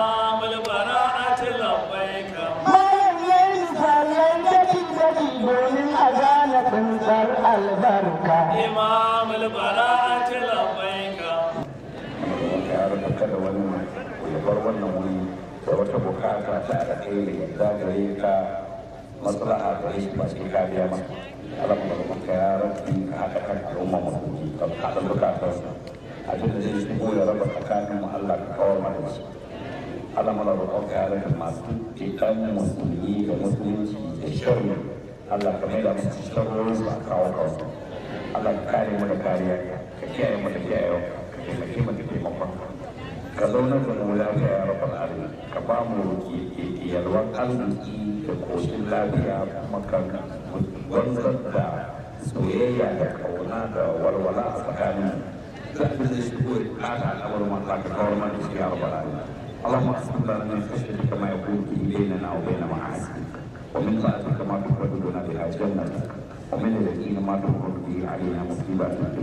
[SPEAKER 3] Bayan ya yi misalai daki-daki domin a gane tsintsar albarka.
[SPEAKER 2] إمام البراءة لبيك
[SPEAKER 1] ya rasa kada wani ya bar wannan wuri da wata bukata ta alkhairi ya zagaye ka maslaha da shi ba sai ka biya masa Allah kuma da ka ya rabbi ka haɗa kan al'umma musulmi ka haɗa bukatar abin da zai shigo ya raba tsakanin mu Allah ka kawar mana da shi Allah mana roƙon ka ya rage masu ikan musulmi da musulunci da sharri Allah ka mai da musu sharrorin su a kawo kansu Allah ka kare mu da kariya ka kiyaye mu da kiyayewa ka taimake mu da taimakon ka zaunar da mu lafiya ya rabbal alamin ka ba mu yalwar arziki da koshin lafiya kuma ka wanzar da soyayya da kauna da walwala a tsakanin mu da abin da shi ko ya kata al'amarin Allah ka kawar mana da shi ya rabbal alamin اللهم اقسم لنا من خشيتك ما يكون به بيننا وبين معاصيك ومن طاعتك ما تقربنا بها جنتك ومن اليقين ما تقرب به علينا مصيبات الدنيا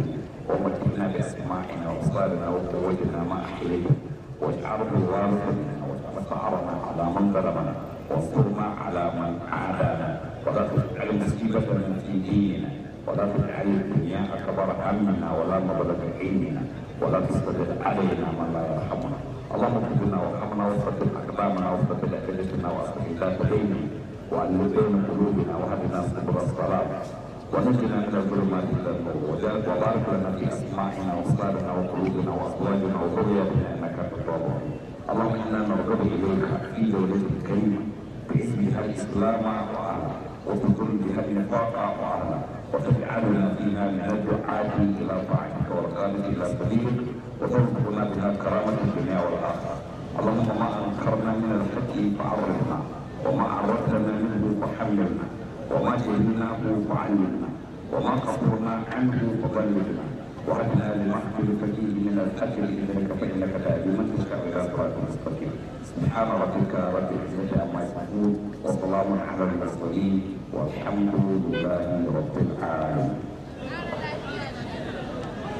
[SPEAKER 1] ومتعنا باسماعنا وابصارنا وقوتنا ما احيينا واجعله الوارث منا واجعل ثارنا على من ظلمنا وانصرنا على من عادانا ولا تجعل مصيبتنا في ديننا ولا تجعل الدنيا اكبر همنا ولا مبلغ علمنا ولا تسلط علينا من لا يرحمنا اللهم اغفر لنا وارحمنا وثبت اقدامنا وثبت ادلتنا واصلح ذات بيننا والف بين قلوبنا واهدنا سبل الصلاه ونجنا من الظلمات الى النور وبارك لنا في اسماعنا وابصارنا وقلوبنا وازواجنا وذرياتنا انك انت التواب الرحيم اللهم انا نرغب اليك في دولتك الكريمه باسمها الاسلام واهله وتكون بها النفاق واهله وتجعلنا فيها من الدعاة الى طاعتك والقادة الى سبيلك وترزقنا بها كرامة الدنيا والاخره اللهم ما انكرنا من الحق فعرفنا وما عرفتنا منه فحملنا وما جهلناه فعلمنا وما قصرنا عنه فضللنا وهدنا لما اختلف فيه من الاجر اليك فانك تهدي من تشاء الى صراط مستقيم سبحان ربك رب العزه عما يصفون وسلام على المرسلين والحمد لله رب العالمين